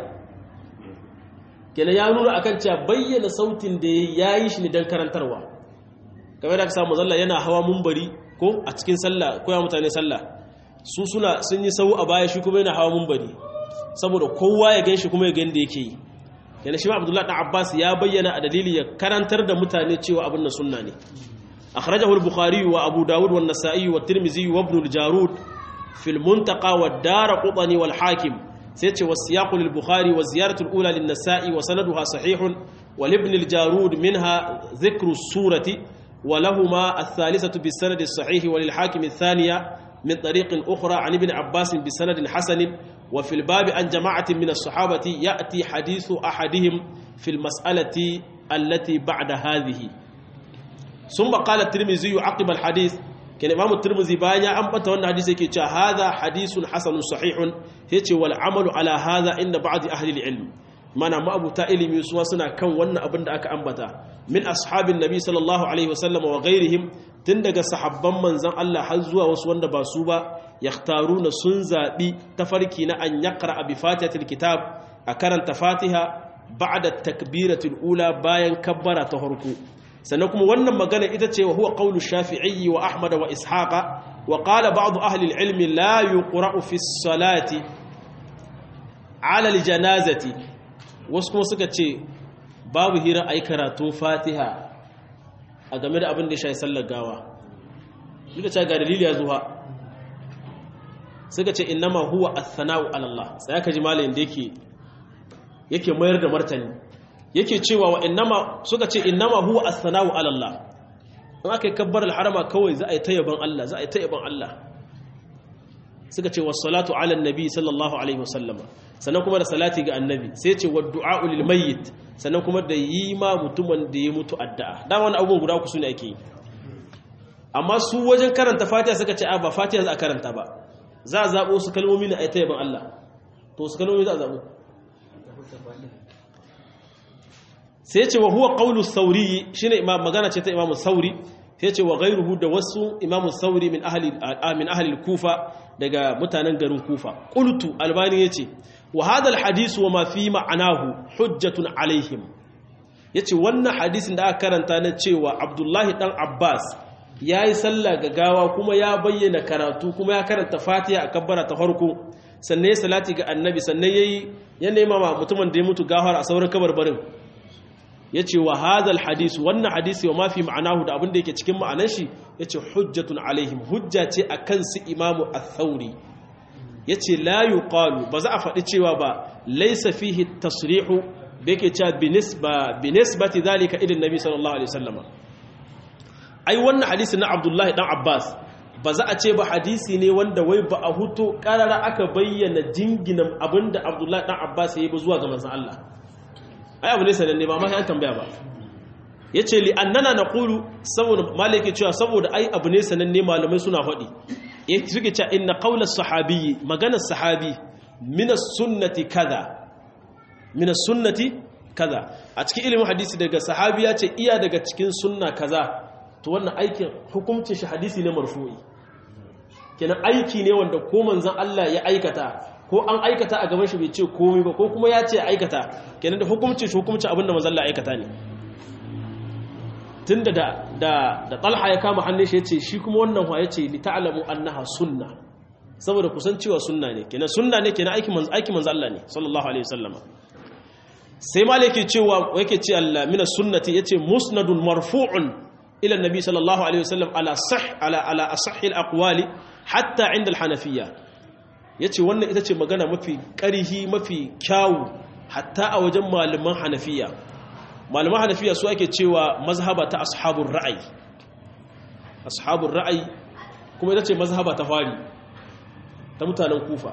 kenan ya nuna akan cewa bayyana sautin da yayi shi ne dan karantarwa kamar da ka samu zalla yana hawa mumbari ko a cikin sallah ko ya mutane sallah su suna sun yi sau a baya shi kuma yana hawa mumbari saboda kowa ya ganshi kuma ya ga yadda yake yi yana shi ma abdullahi dan abbas ya bayyana a dalili ya karantar da mutane cewa abin nan sunna ne akhrajahu al-bukhari wa abu dawud wa an-nasa'i wa tirmidhi wa ibn al-jarud fi al-muntaqa wa ad-darqutni wal hakim sai ce wasiyaqu lil-bukhari wa ziyaratu al-ula lin-nasa'i wa sanaduha sahihun wa ibn al-jarud minha dhikru as-surati ولهما الثالثة بالسند الصحيح وللحاكم الثانية من طريق أخرى عن ابن عباس بسند حسن وفي الباب عن جماعة من الصحابة يأتي حديث أحدهم في المسألة التي بعد هذه ثم قال الترمذي عقب الحديث كان إمام الترمذي بايا أنبت وأن حديث كي هذا حديث حسن صحيح هيك والعمل على هذا عند بعض أهل العلم mana ma'abuta ilimi su suna kan wannan abin da aka ambata min ashabin nabi sallallahu alaihi wasallam wa ghairihim tun daga sahabban manzon Allah har zuwa wasu wanda ba su ba yakhtaruna sun zabi tafarki na an yaqra bi fatihatil kitab a karanta fatiha ba'da takbiratul ula bayan kabbara ta farko sannan kuma wannan magana ita ce wa huwa qawlu shafi'i wa ahmad wa ishaqa wa qala ba'd ahli al-ilmi la yuqra'u fi as-salati ala al-janazati wasu kuma suka ce babu hira a yi karatun fatiha a game da abin da ya shayi sallar gawa duka ce ga dalili ya zuwa suka ce innama huwa athana'u alallah sai aka ji malayin da yake yake mayar da martani yake cewa wa innama suka ce innama huwa athana'u alallah in aka yi kabbar alharama kawai za a yi tayyaban Allah za a yi tayyaban Allah suka ce wasu salatu ala nabi sallallahu alaihi wasallama sannan kuma da salati ga annabi sai ce wa du'a'u lil mayyit sannan kuma da yi ma mutumin da ya mutu addu'a dan wani abubuwan guda uku sune ake yi amma su wajen karanta fatiha suka ce a ba fatiha za a karanta ba za a zabo su kalmomi ne a yi tayyaban Allah to su kalmomi za a zabo sai ce wa huwa qawlu sauri shine imam magana ce ta imamu sauri sai ce wa ghairuhu da wasu imamu sauri min ahli min ahli kufa daga mutanen garin kufa qultu albani yace wa hadha alhadith wa ma fi ma'anahu hujjatun alaihim yace wannan hadisin da aka karanta na cewa abdullahi dan abbas yayi sallah ga gawa kuma ya bayyana karatu kuma ya karanta fatiha a kabbara ta farko sannan ya salati ga annabi sannan yayi ya nema mutumin da ya mutu gafar a sauran kabarbarin ya ce wa hadal hadis wannan hadisi wa mafi ma'anahu da abin da yake cikin ma'anar shi ya ce hujjatun alaihim hujja ce a kan su imamu al-thauri ya ce la yuqalu ba za a faɗi cewa ba laisa fihi tasrihu da yake cewa binisbati zalika idin nabi sallallahu alaihi wasallam ai wannan hadisi na abdullahi dan abbas ba za a ce ba hadisi ne wanda wai ba a huto karara aka bayyana jinginan abinda abdullahi dan abbas ya yi ba zuwa ga manzon Allah ai abu ne sananne ba ma sai an tambaya ba yace li annana naqulu saboda malike cewa saboda ai abu ne sananne malamai suna faɗi yace suke cewa inna qawla sahabi maganar sahabi min as-sunnati kaza min as-sunnati kaza a cikin ilimin hadisi daga sahabi ya ce iya daga cikin sunna kaza to wannan aikin hukuncin shi hadisi ne marfu'i kenan aiki ne wanda ko manzon Allah ya aikata ko an aikata a gaban shi bai ce komai ba ko kuma ya ce aikata kenan da hukunci shi hukunci abinda manzon Allah aikata ne tunda da da da Talha ya kama hannun shi yace shi kuma wannan wa yace li ta'lamu annaha sunna saboda kusan cewa sunna ne kenan sunna ne kenan aikin manzon aikin manzon Allah ne sallallahu alaihi wasallam sai malaki cewa yake ce Allah mina sunnati yace musnadun marfu'un ila annabi sallallahu alaihi wasallam ala sah ala ala asahhi alaqwali hatta inda alhanafiyya yace wannan ita ce magana mafi ƙarihi mafi kyawu hatta a wajen malaman hanafiya malaman hanafiya su ake cewa mazhaba ta ashabun ra'ayi ashabun ra'ayi kuma ita ce mazhaba ta fari ta mutanen kufa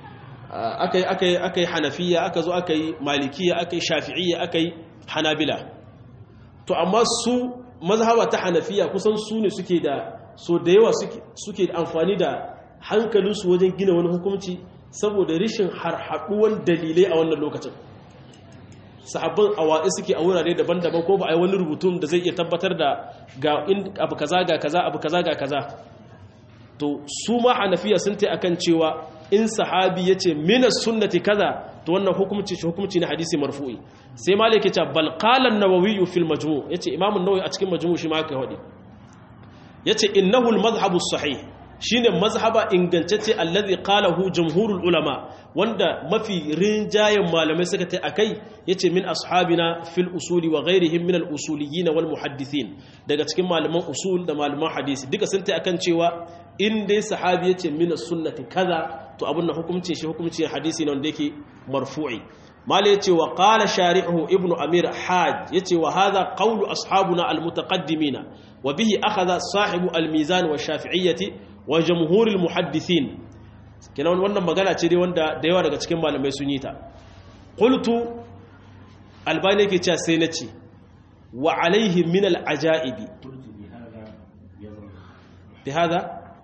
aka yi hanafiya aka zo aka yi malikiya aka yi shafi'iyya aka yi hanabila to amma su mazhaba ta hanafiya kusan su ne suke da so da yawa suke da amfani da hankalinsu wajen gina wani hukunci saboda rishin harhaɗuwan dalilai a wannan lokacin sahabban awa'i suke a wurare daban-daban ko ba a yi wani rubutun da zai iya tabbatar da ga abu kaza ga kaza abu kaza ga kaza to su ma hanafiya sun ta akan cewa in sahabi ya ce minas sunnati kaza to wannan hukumci shi hukumci na hadisi marfu'i sai malik ya ce bal qala an-nawawi fil majmu' yace imam an-nawawi a cikin majmu' shi ma haka hadi yace innahu al-madhhabu as-sahih shine mazhaba ingantacce allazi qalahu jumhurul ulama wanda mafi rinjayen malamai suka tai akai yace min ashabina fil usuli wa ghairihim min al usuliyyin wal muhaddithin daga cikin malaman usul da malaman hadisi duka sun tai akan cewa in dai sahabi yace min sunnati kaza to abun na hukuncin shi hukuncin hadisi ne wanda yake marfu'i mala yace wa qala shari'uhu ibnu amir haj yace wa hadha qawlu ashabuna al mutaqaddimina wa bihi akhadha sahibu al mizan wa shafi'iyyati wa jamhuril muhaddithin kenan wannan magana ce dai wanda da yawa daga cikin malamai sun yi ta qultu albani yake cewa sai nace wa alaihi min al ajaibi bi hada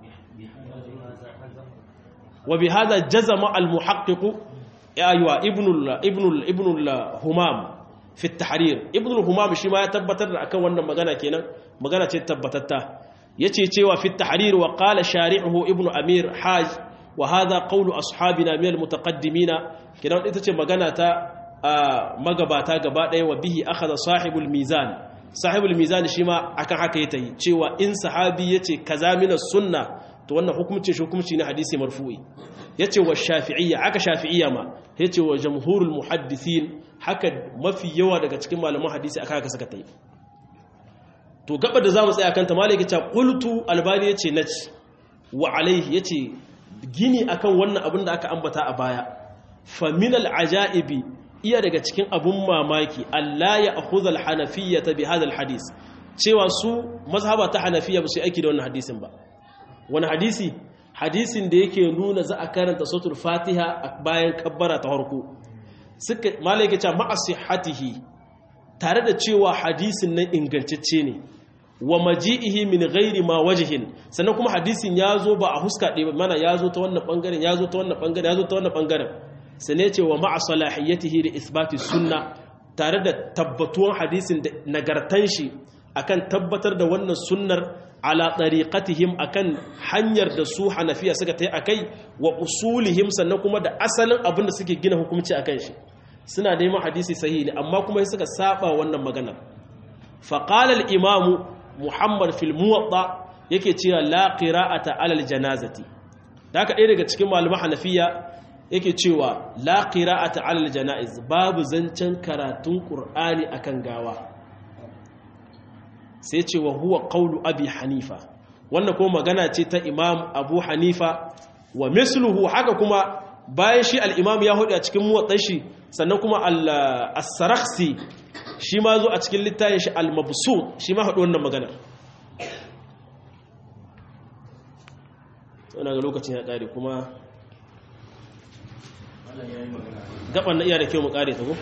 wa bi hada jazama al muhaqqiq aywa ibn al ibn al ibn al humam fi at tahrir ibn al humam shi ma ya tabbatar da akan wannan magana kenan magana ce tabbatatta yace cewa fi tahrir wa qala shari'uhu ibnu amir haj wa hadha qawlu ashabina min almutaqaddimina kidan ita ce magana ta magabata gaba daya wa bihi akhadha sahibul mizan sahibul mizan shi ma akan haka yake cewa in sahabi yace kaza min sunna to wannan hukumcin shi hukumci na hadisi marfu'i yace wa shafi'iyya aka shafi'iyya ma yace wa jamhurul muhaddithin haka mafi yawa daga cikin malaman hadisi aka haka suka tayi to gaba da zamu tsaya kanta malaki ta qultu albani yace naci wa alaihi yace gini akan wannan abin da aka ambata a baya fa min alajaibi iya daga cikin abun mamaki Allah ya akhudha alhanafiyyata bi hadha alhadith cewa su mazhaba ta hanafiya ba su aiki da wannan hadisin ba wani hadisi hadisin da yake nuna za a karanta suratul fatiha bayan kabbara ta farko suka malaki ta ma'asihatihi tare da cewa hadisin nan ingantacce ne wa maji'ihi min ghairi ma wajhin sannan kuma hadisin ya zo ba a huska ɗaya mana ya zo ta wannan ɓangaren ya zo ta wannan ɓangaren ya zo ta wannan ɓangaren sane ce wa ma'a salahiyatihi da isbati sunna tare da tabbatuwan hadisin da nagartan shi akan tabbatar da wannan sunnar ala tariqatihim akan hanyar da su hanafiya suka ta yi akai wa usulihim sannan kuma da asalin abin da suke gina hukunci akan shi suna neman hadisi sahihi ne amma kuma suka saba wannan maganar faqala al-imam muhammad fil muwatta yake cewa la qira'ata alal janazati da haka ɗaya daga cikin malaman hanafiya yake cewa la qira'ata alal janaiz babu zancen karatun qur'ani akan gawa sai ce wa huwa qawlu abi hanifa wannan kuma magana ce ta imam abu hanifa wa misluhu haka kuma bayan shi al-imam ya hudu a cikin muwattan shi sannan kuma al-sarakhsi shi ma zo a cikin littafin shi al-mabsut shi ma haɗu wannan magana ina ga lokacin ya ƙare kuma gaban na iya da kyau mu ƙare ta ko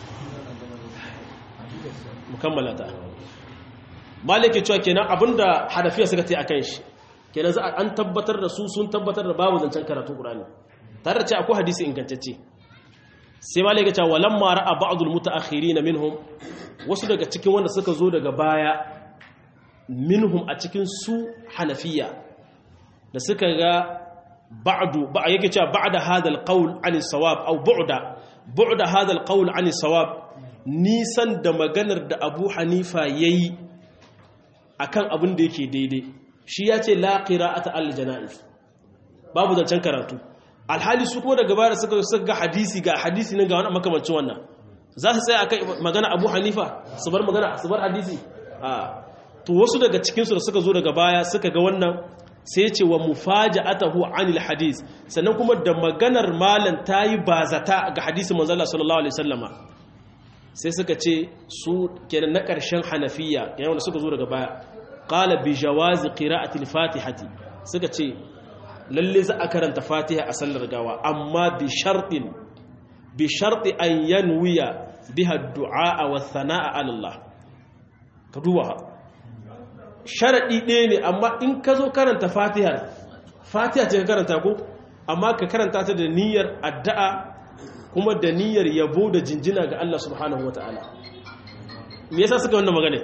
mu kammala ta malike cewa kenan abinda hanafiya suka ta yi a kan shi kenan za an tabbatar da su sun tabbatar da babu zancen karatun ƙurani tare da ce akwai hadisi ingantacce sai ma laika cewa lamma ra'a ba'dul mutaakhirin minhum wasu daga cikin wanda suka zo daga baya minhum a cikin su hanafiya da suka ga ba'du ba yake cewa ba'da hadha alqawl an sawab aw bu'da bu'da hadha alqawl an sawab nisan da maganar da Abu Hanifa yayi akan abin da yake daidai shi ya ce la qira'ata al janaiz babu zancen karatu alhali su kuma daga baya suka suka ga hadisi ga hadisi nan ga wani makamancin wannan za su tsaya akai magana Abu Hanifa su bar magana su bar hadisi a to wasu daga cikin su da suka zo daga baya suka ga wannan sai ya ce wa mufaja'atahu anil hadis sannan kuma da maganar malan tayi bazata ga hadisin manzo Allah sallallahu alaihi wasallama sai suka ce su kenan na ƙarshen hanafiya kenan wanda suka zo daga baya qala bi jawazi qira'ati al-fatihati suka ce lalle za a karanta fatiha a sallar gawa amma bi shartin bi sharti an yanwiya biha ad-du'a wa thanaa 'ala Allah ka duba sharadi ɗaya ne amma in ka zo karanta fatihar fatiha ce ka karanta ko amma ka karanta ta da niyyar addu'a kuma da niyyar yabo da jinjina ga Allah subhanahu wa ta'ala me yasa suka wannan magana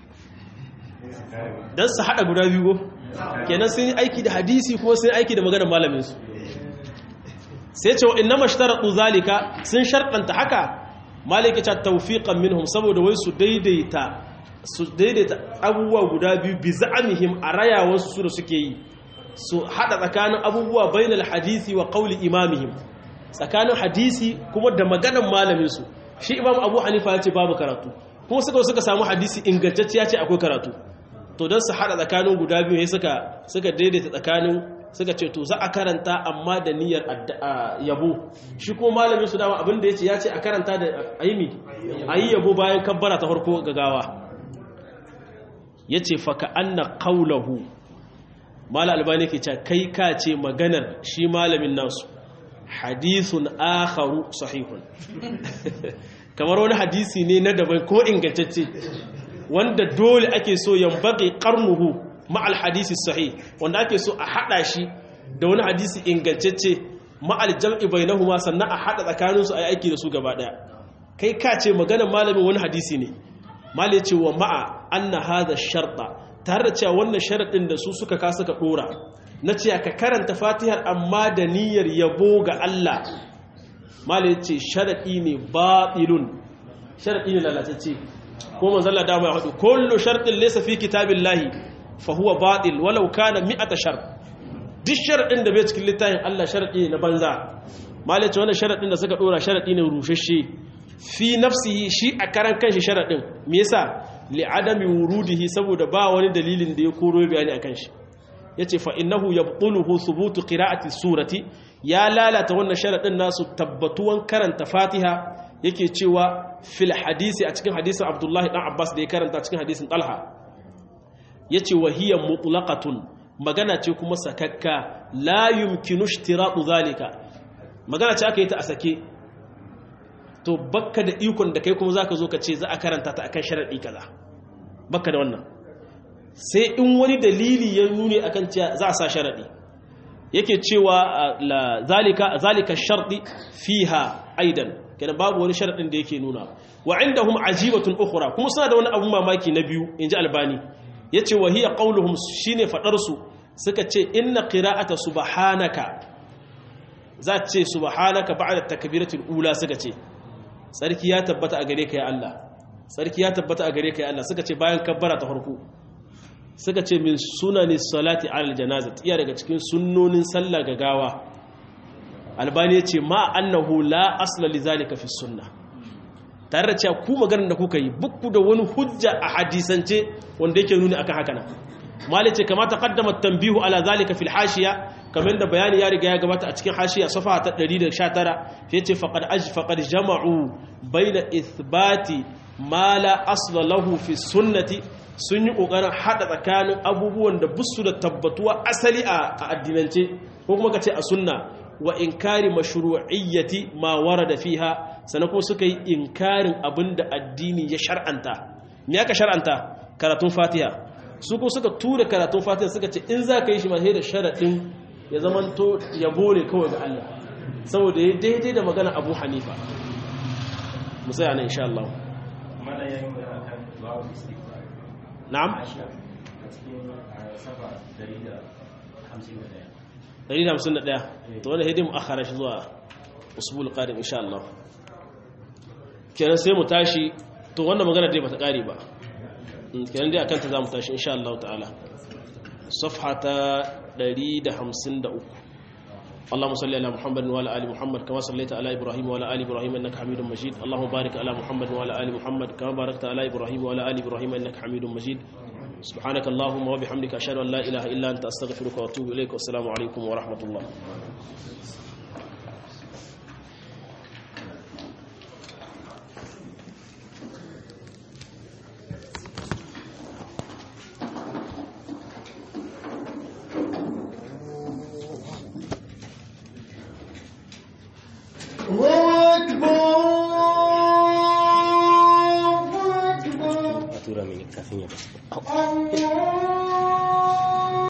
don su haɗa guda biyu kenan sun yi aiki da hadisi kuma sun yi aiki da maganar malaminsu sai ce wa inna mashtaratu zalika sun sharɗanta haka maliki ta tawfiqan minhum saboda wai su daidaita su daidaita abubuwa guda biyu bi za'amihim a rayawarsu su da suke yi su haɗa tsakanin abubuwa bainal hadisi wa qawli imamihim tsakanin hadisi kuma da maganan malaminsu shi imam abu hanifa ya ce babu karatu kuma suka suka samu hadisi ingantacce ya ce akwai karatu to don su haɗa tsakanin guda biyu ya suka suka daidaita tsakanin suka ce to za a karanta amma da niyyar yabo shi kuma malamin su dama abinda ya ce ya ce a karanta da aimi a yi yabo bayan kabbara ta farko gagawa ya ce faka anna kaulahu mala albani ke ce kai ka ce maganar shi malamin nasu hadithun akharu sahihun kamar wani hadisi ne na daban ko ingantacce wanda dole ake so yambage qarnuhu ma'al hadisi sahih wanda ake so a hada shi da wani hadisi ingantacce ma'al jam'i bainahuma sannan a hada tsakanin su ayi aiki da su gaba daya kai ka ce maganar malamin wani hadisi ne mal ce wa ma'a anna hadha sharta tare da cewa wannan sharadin da su suka ka suka dora na ce ka karanta fatihar amma da niyyar yabo ga Allah malai ce sharaɗi ne baɗilun sharaɗi ne lalatacce ko manzalla dama ya haɗu kullu sharɗin laysa fi kitabillahi fa huwa baɗil walau kana mi'ata shart duk sharaɗin da bai cikin littafin Allah sharaɗi ne na banza malai ce wannan sharaɗin da suka ɗora sharaɗi ne rushashe fi nafsihi shi a karan kanshi sharaɗin me yasa li adami wurudihi saboda ba wani dalilin da ya koro bayani akan shi ya ce fa'innahu ya ɓuluhu subutu ƙira'ati surati ya lalata wannan sharaɗin nasu tabbatuwan karanta fatiha yake cewa fil hadisi a cikin hadisin abdullahi ɗan abbas da ya karanta cikin hadisin ɗalha ya ce wahiyar mutulakatun magana ce kuma sakakka la yumkinu shtiratu zalika magana ce aka yi ta a sake to bakka da ikon da kai kuma zaka zo ka ce za a karanta ta akan sharaɗi kaza bakka da wannan sai in wani dalili ya nuni akan cewa za a sa sharadi yake cewa zalika zalika shardi fiha aidan kenan babu wani sharadin da yake nuna wa indahum ajibatun ukhra kuma suna da wani abun mamaki na biyu inji albani yace wa hiya qauluhum shine fadar su suka ce inna qira'ata subhanaka za ce subhanaka ba'da takbiratul ula suka ce sarki ya tabbata a gare ka ya Allah sarki ya tabbata a gare ka ya Allah suka ce bayan kabbara ta farko suka ce min sunani salati alal janazat iya daga cikin sunnonin sallah ga gawa albani ya ce ma annahu la asla li zalika fi sunna tare da cewa ku maganar da kuka yi bukku da wani hujja a hadisance wanda yake nuni akan haka nan mali ce kamata qaddama tanbihu ala zalika fil hashiya kamar da bayani ya riga ya gabata a cikin hashiya safa ta 119 yace faqad aj faqad jama'u baina ithbati ma la asla lahu fi sunnati sun yi ƙoƙarin haɗa tsakanin abubuwan da busu da tabbatuwa asali a addinance ko kuma ka ce a sunna wa inkari mashru'iyyati ma warada fiha sannan kuma suka yi inkarin abin da addini ya shar'anta me aka shar'anta karatun fatiha su kuma suka tura karatun fatiha suka ce in za ka yi shi ma sai da sharaɗin ya zamanto yabo ne kawai ga Allah saboda ya daidai da magana abu hanifa musaya na insha Allah na'am 151 to wani hidim akhara shi zuwa usbul qadim insha Allah kenan sai mu tashi to wannan magana dai bata kare ba kenan dai akan ta zamu tashi insha Allah ta'ala safhata 153 اللهم صل على محمد وعلى ال محمد كما صليت على ابراهيم وعلى ال ابراهيم انك حميد مجيد اللهم بارك على محمد وعلى ال محمد كما باركت على ابراهيم وعلى ال ابراهيم انك حميد مجيد سبحانك اللهم وبحمدك اشهد ان لا اله الا انت استغفرك واتوب اليك والسلام عليكم ورحمه الله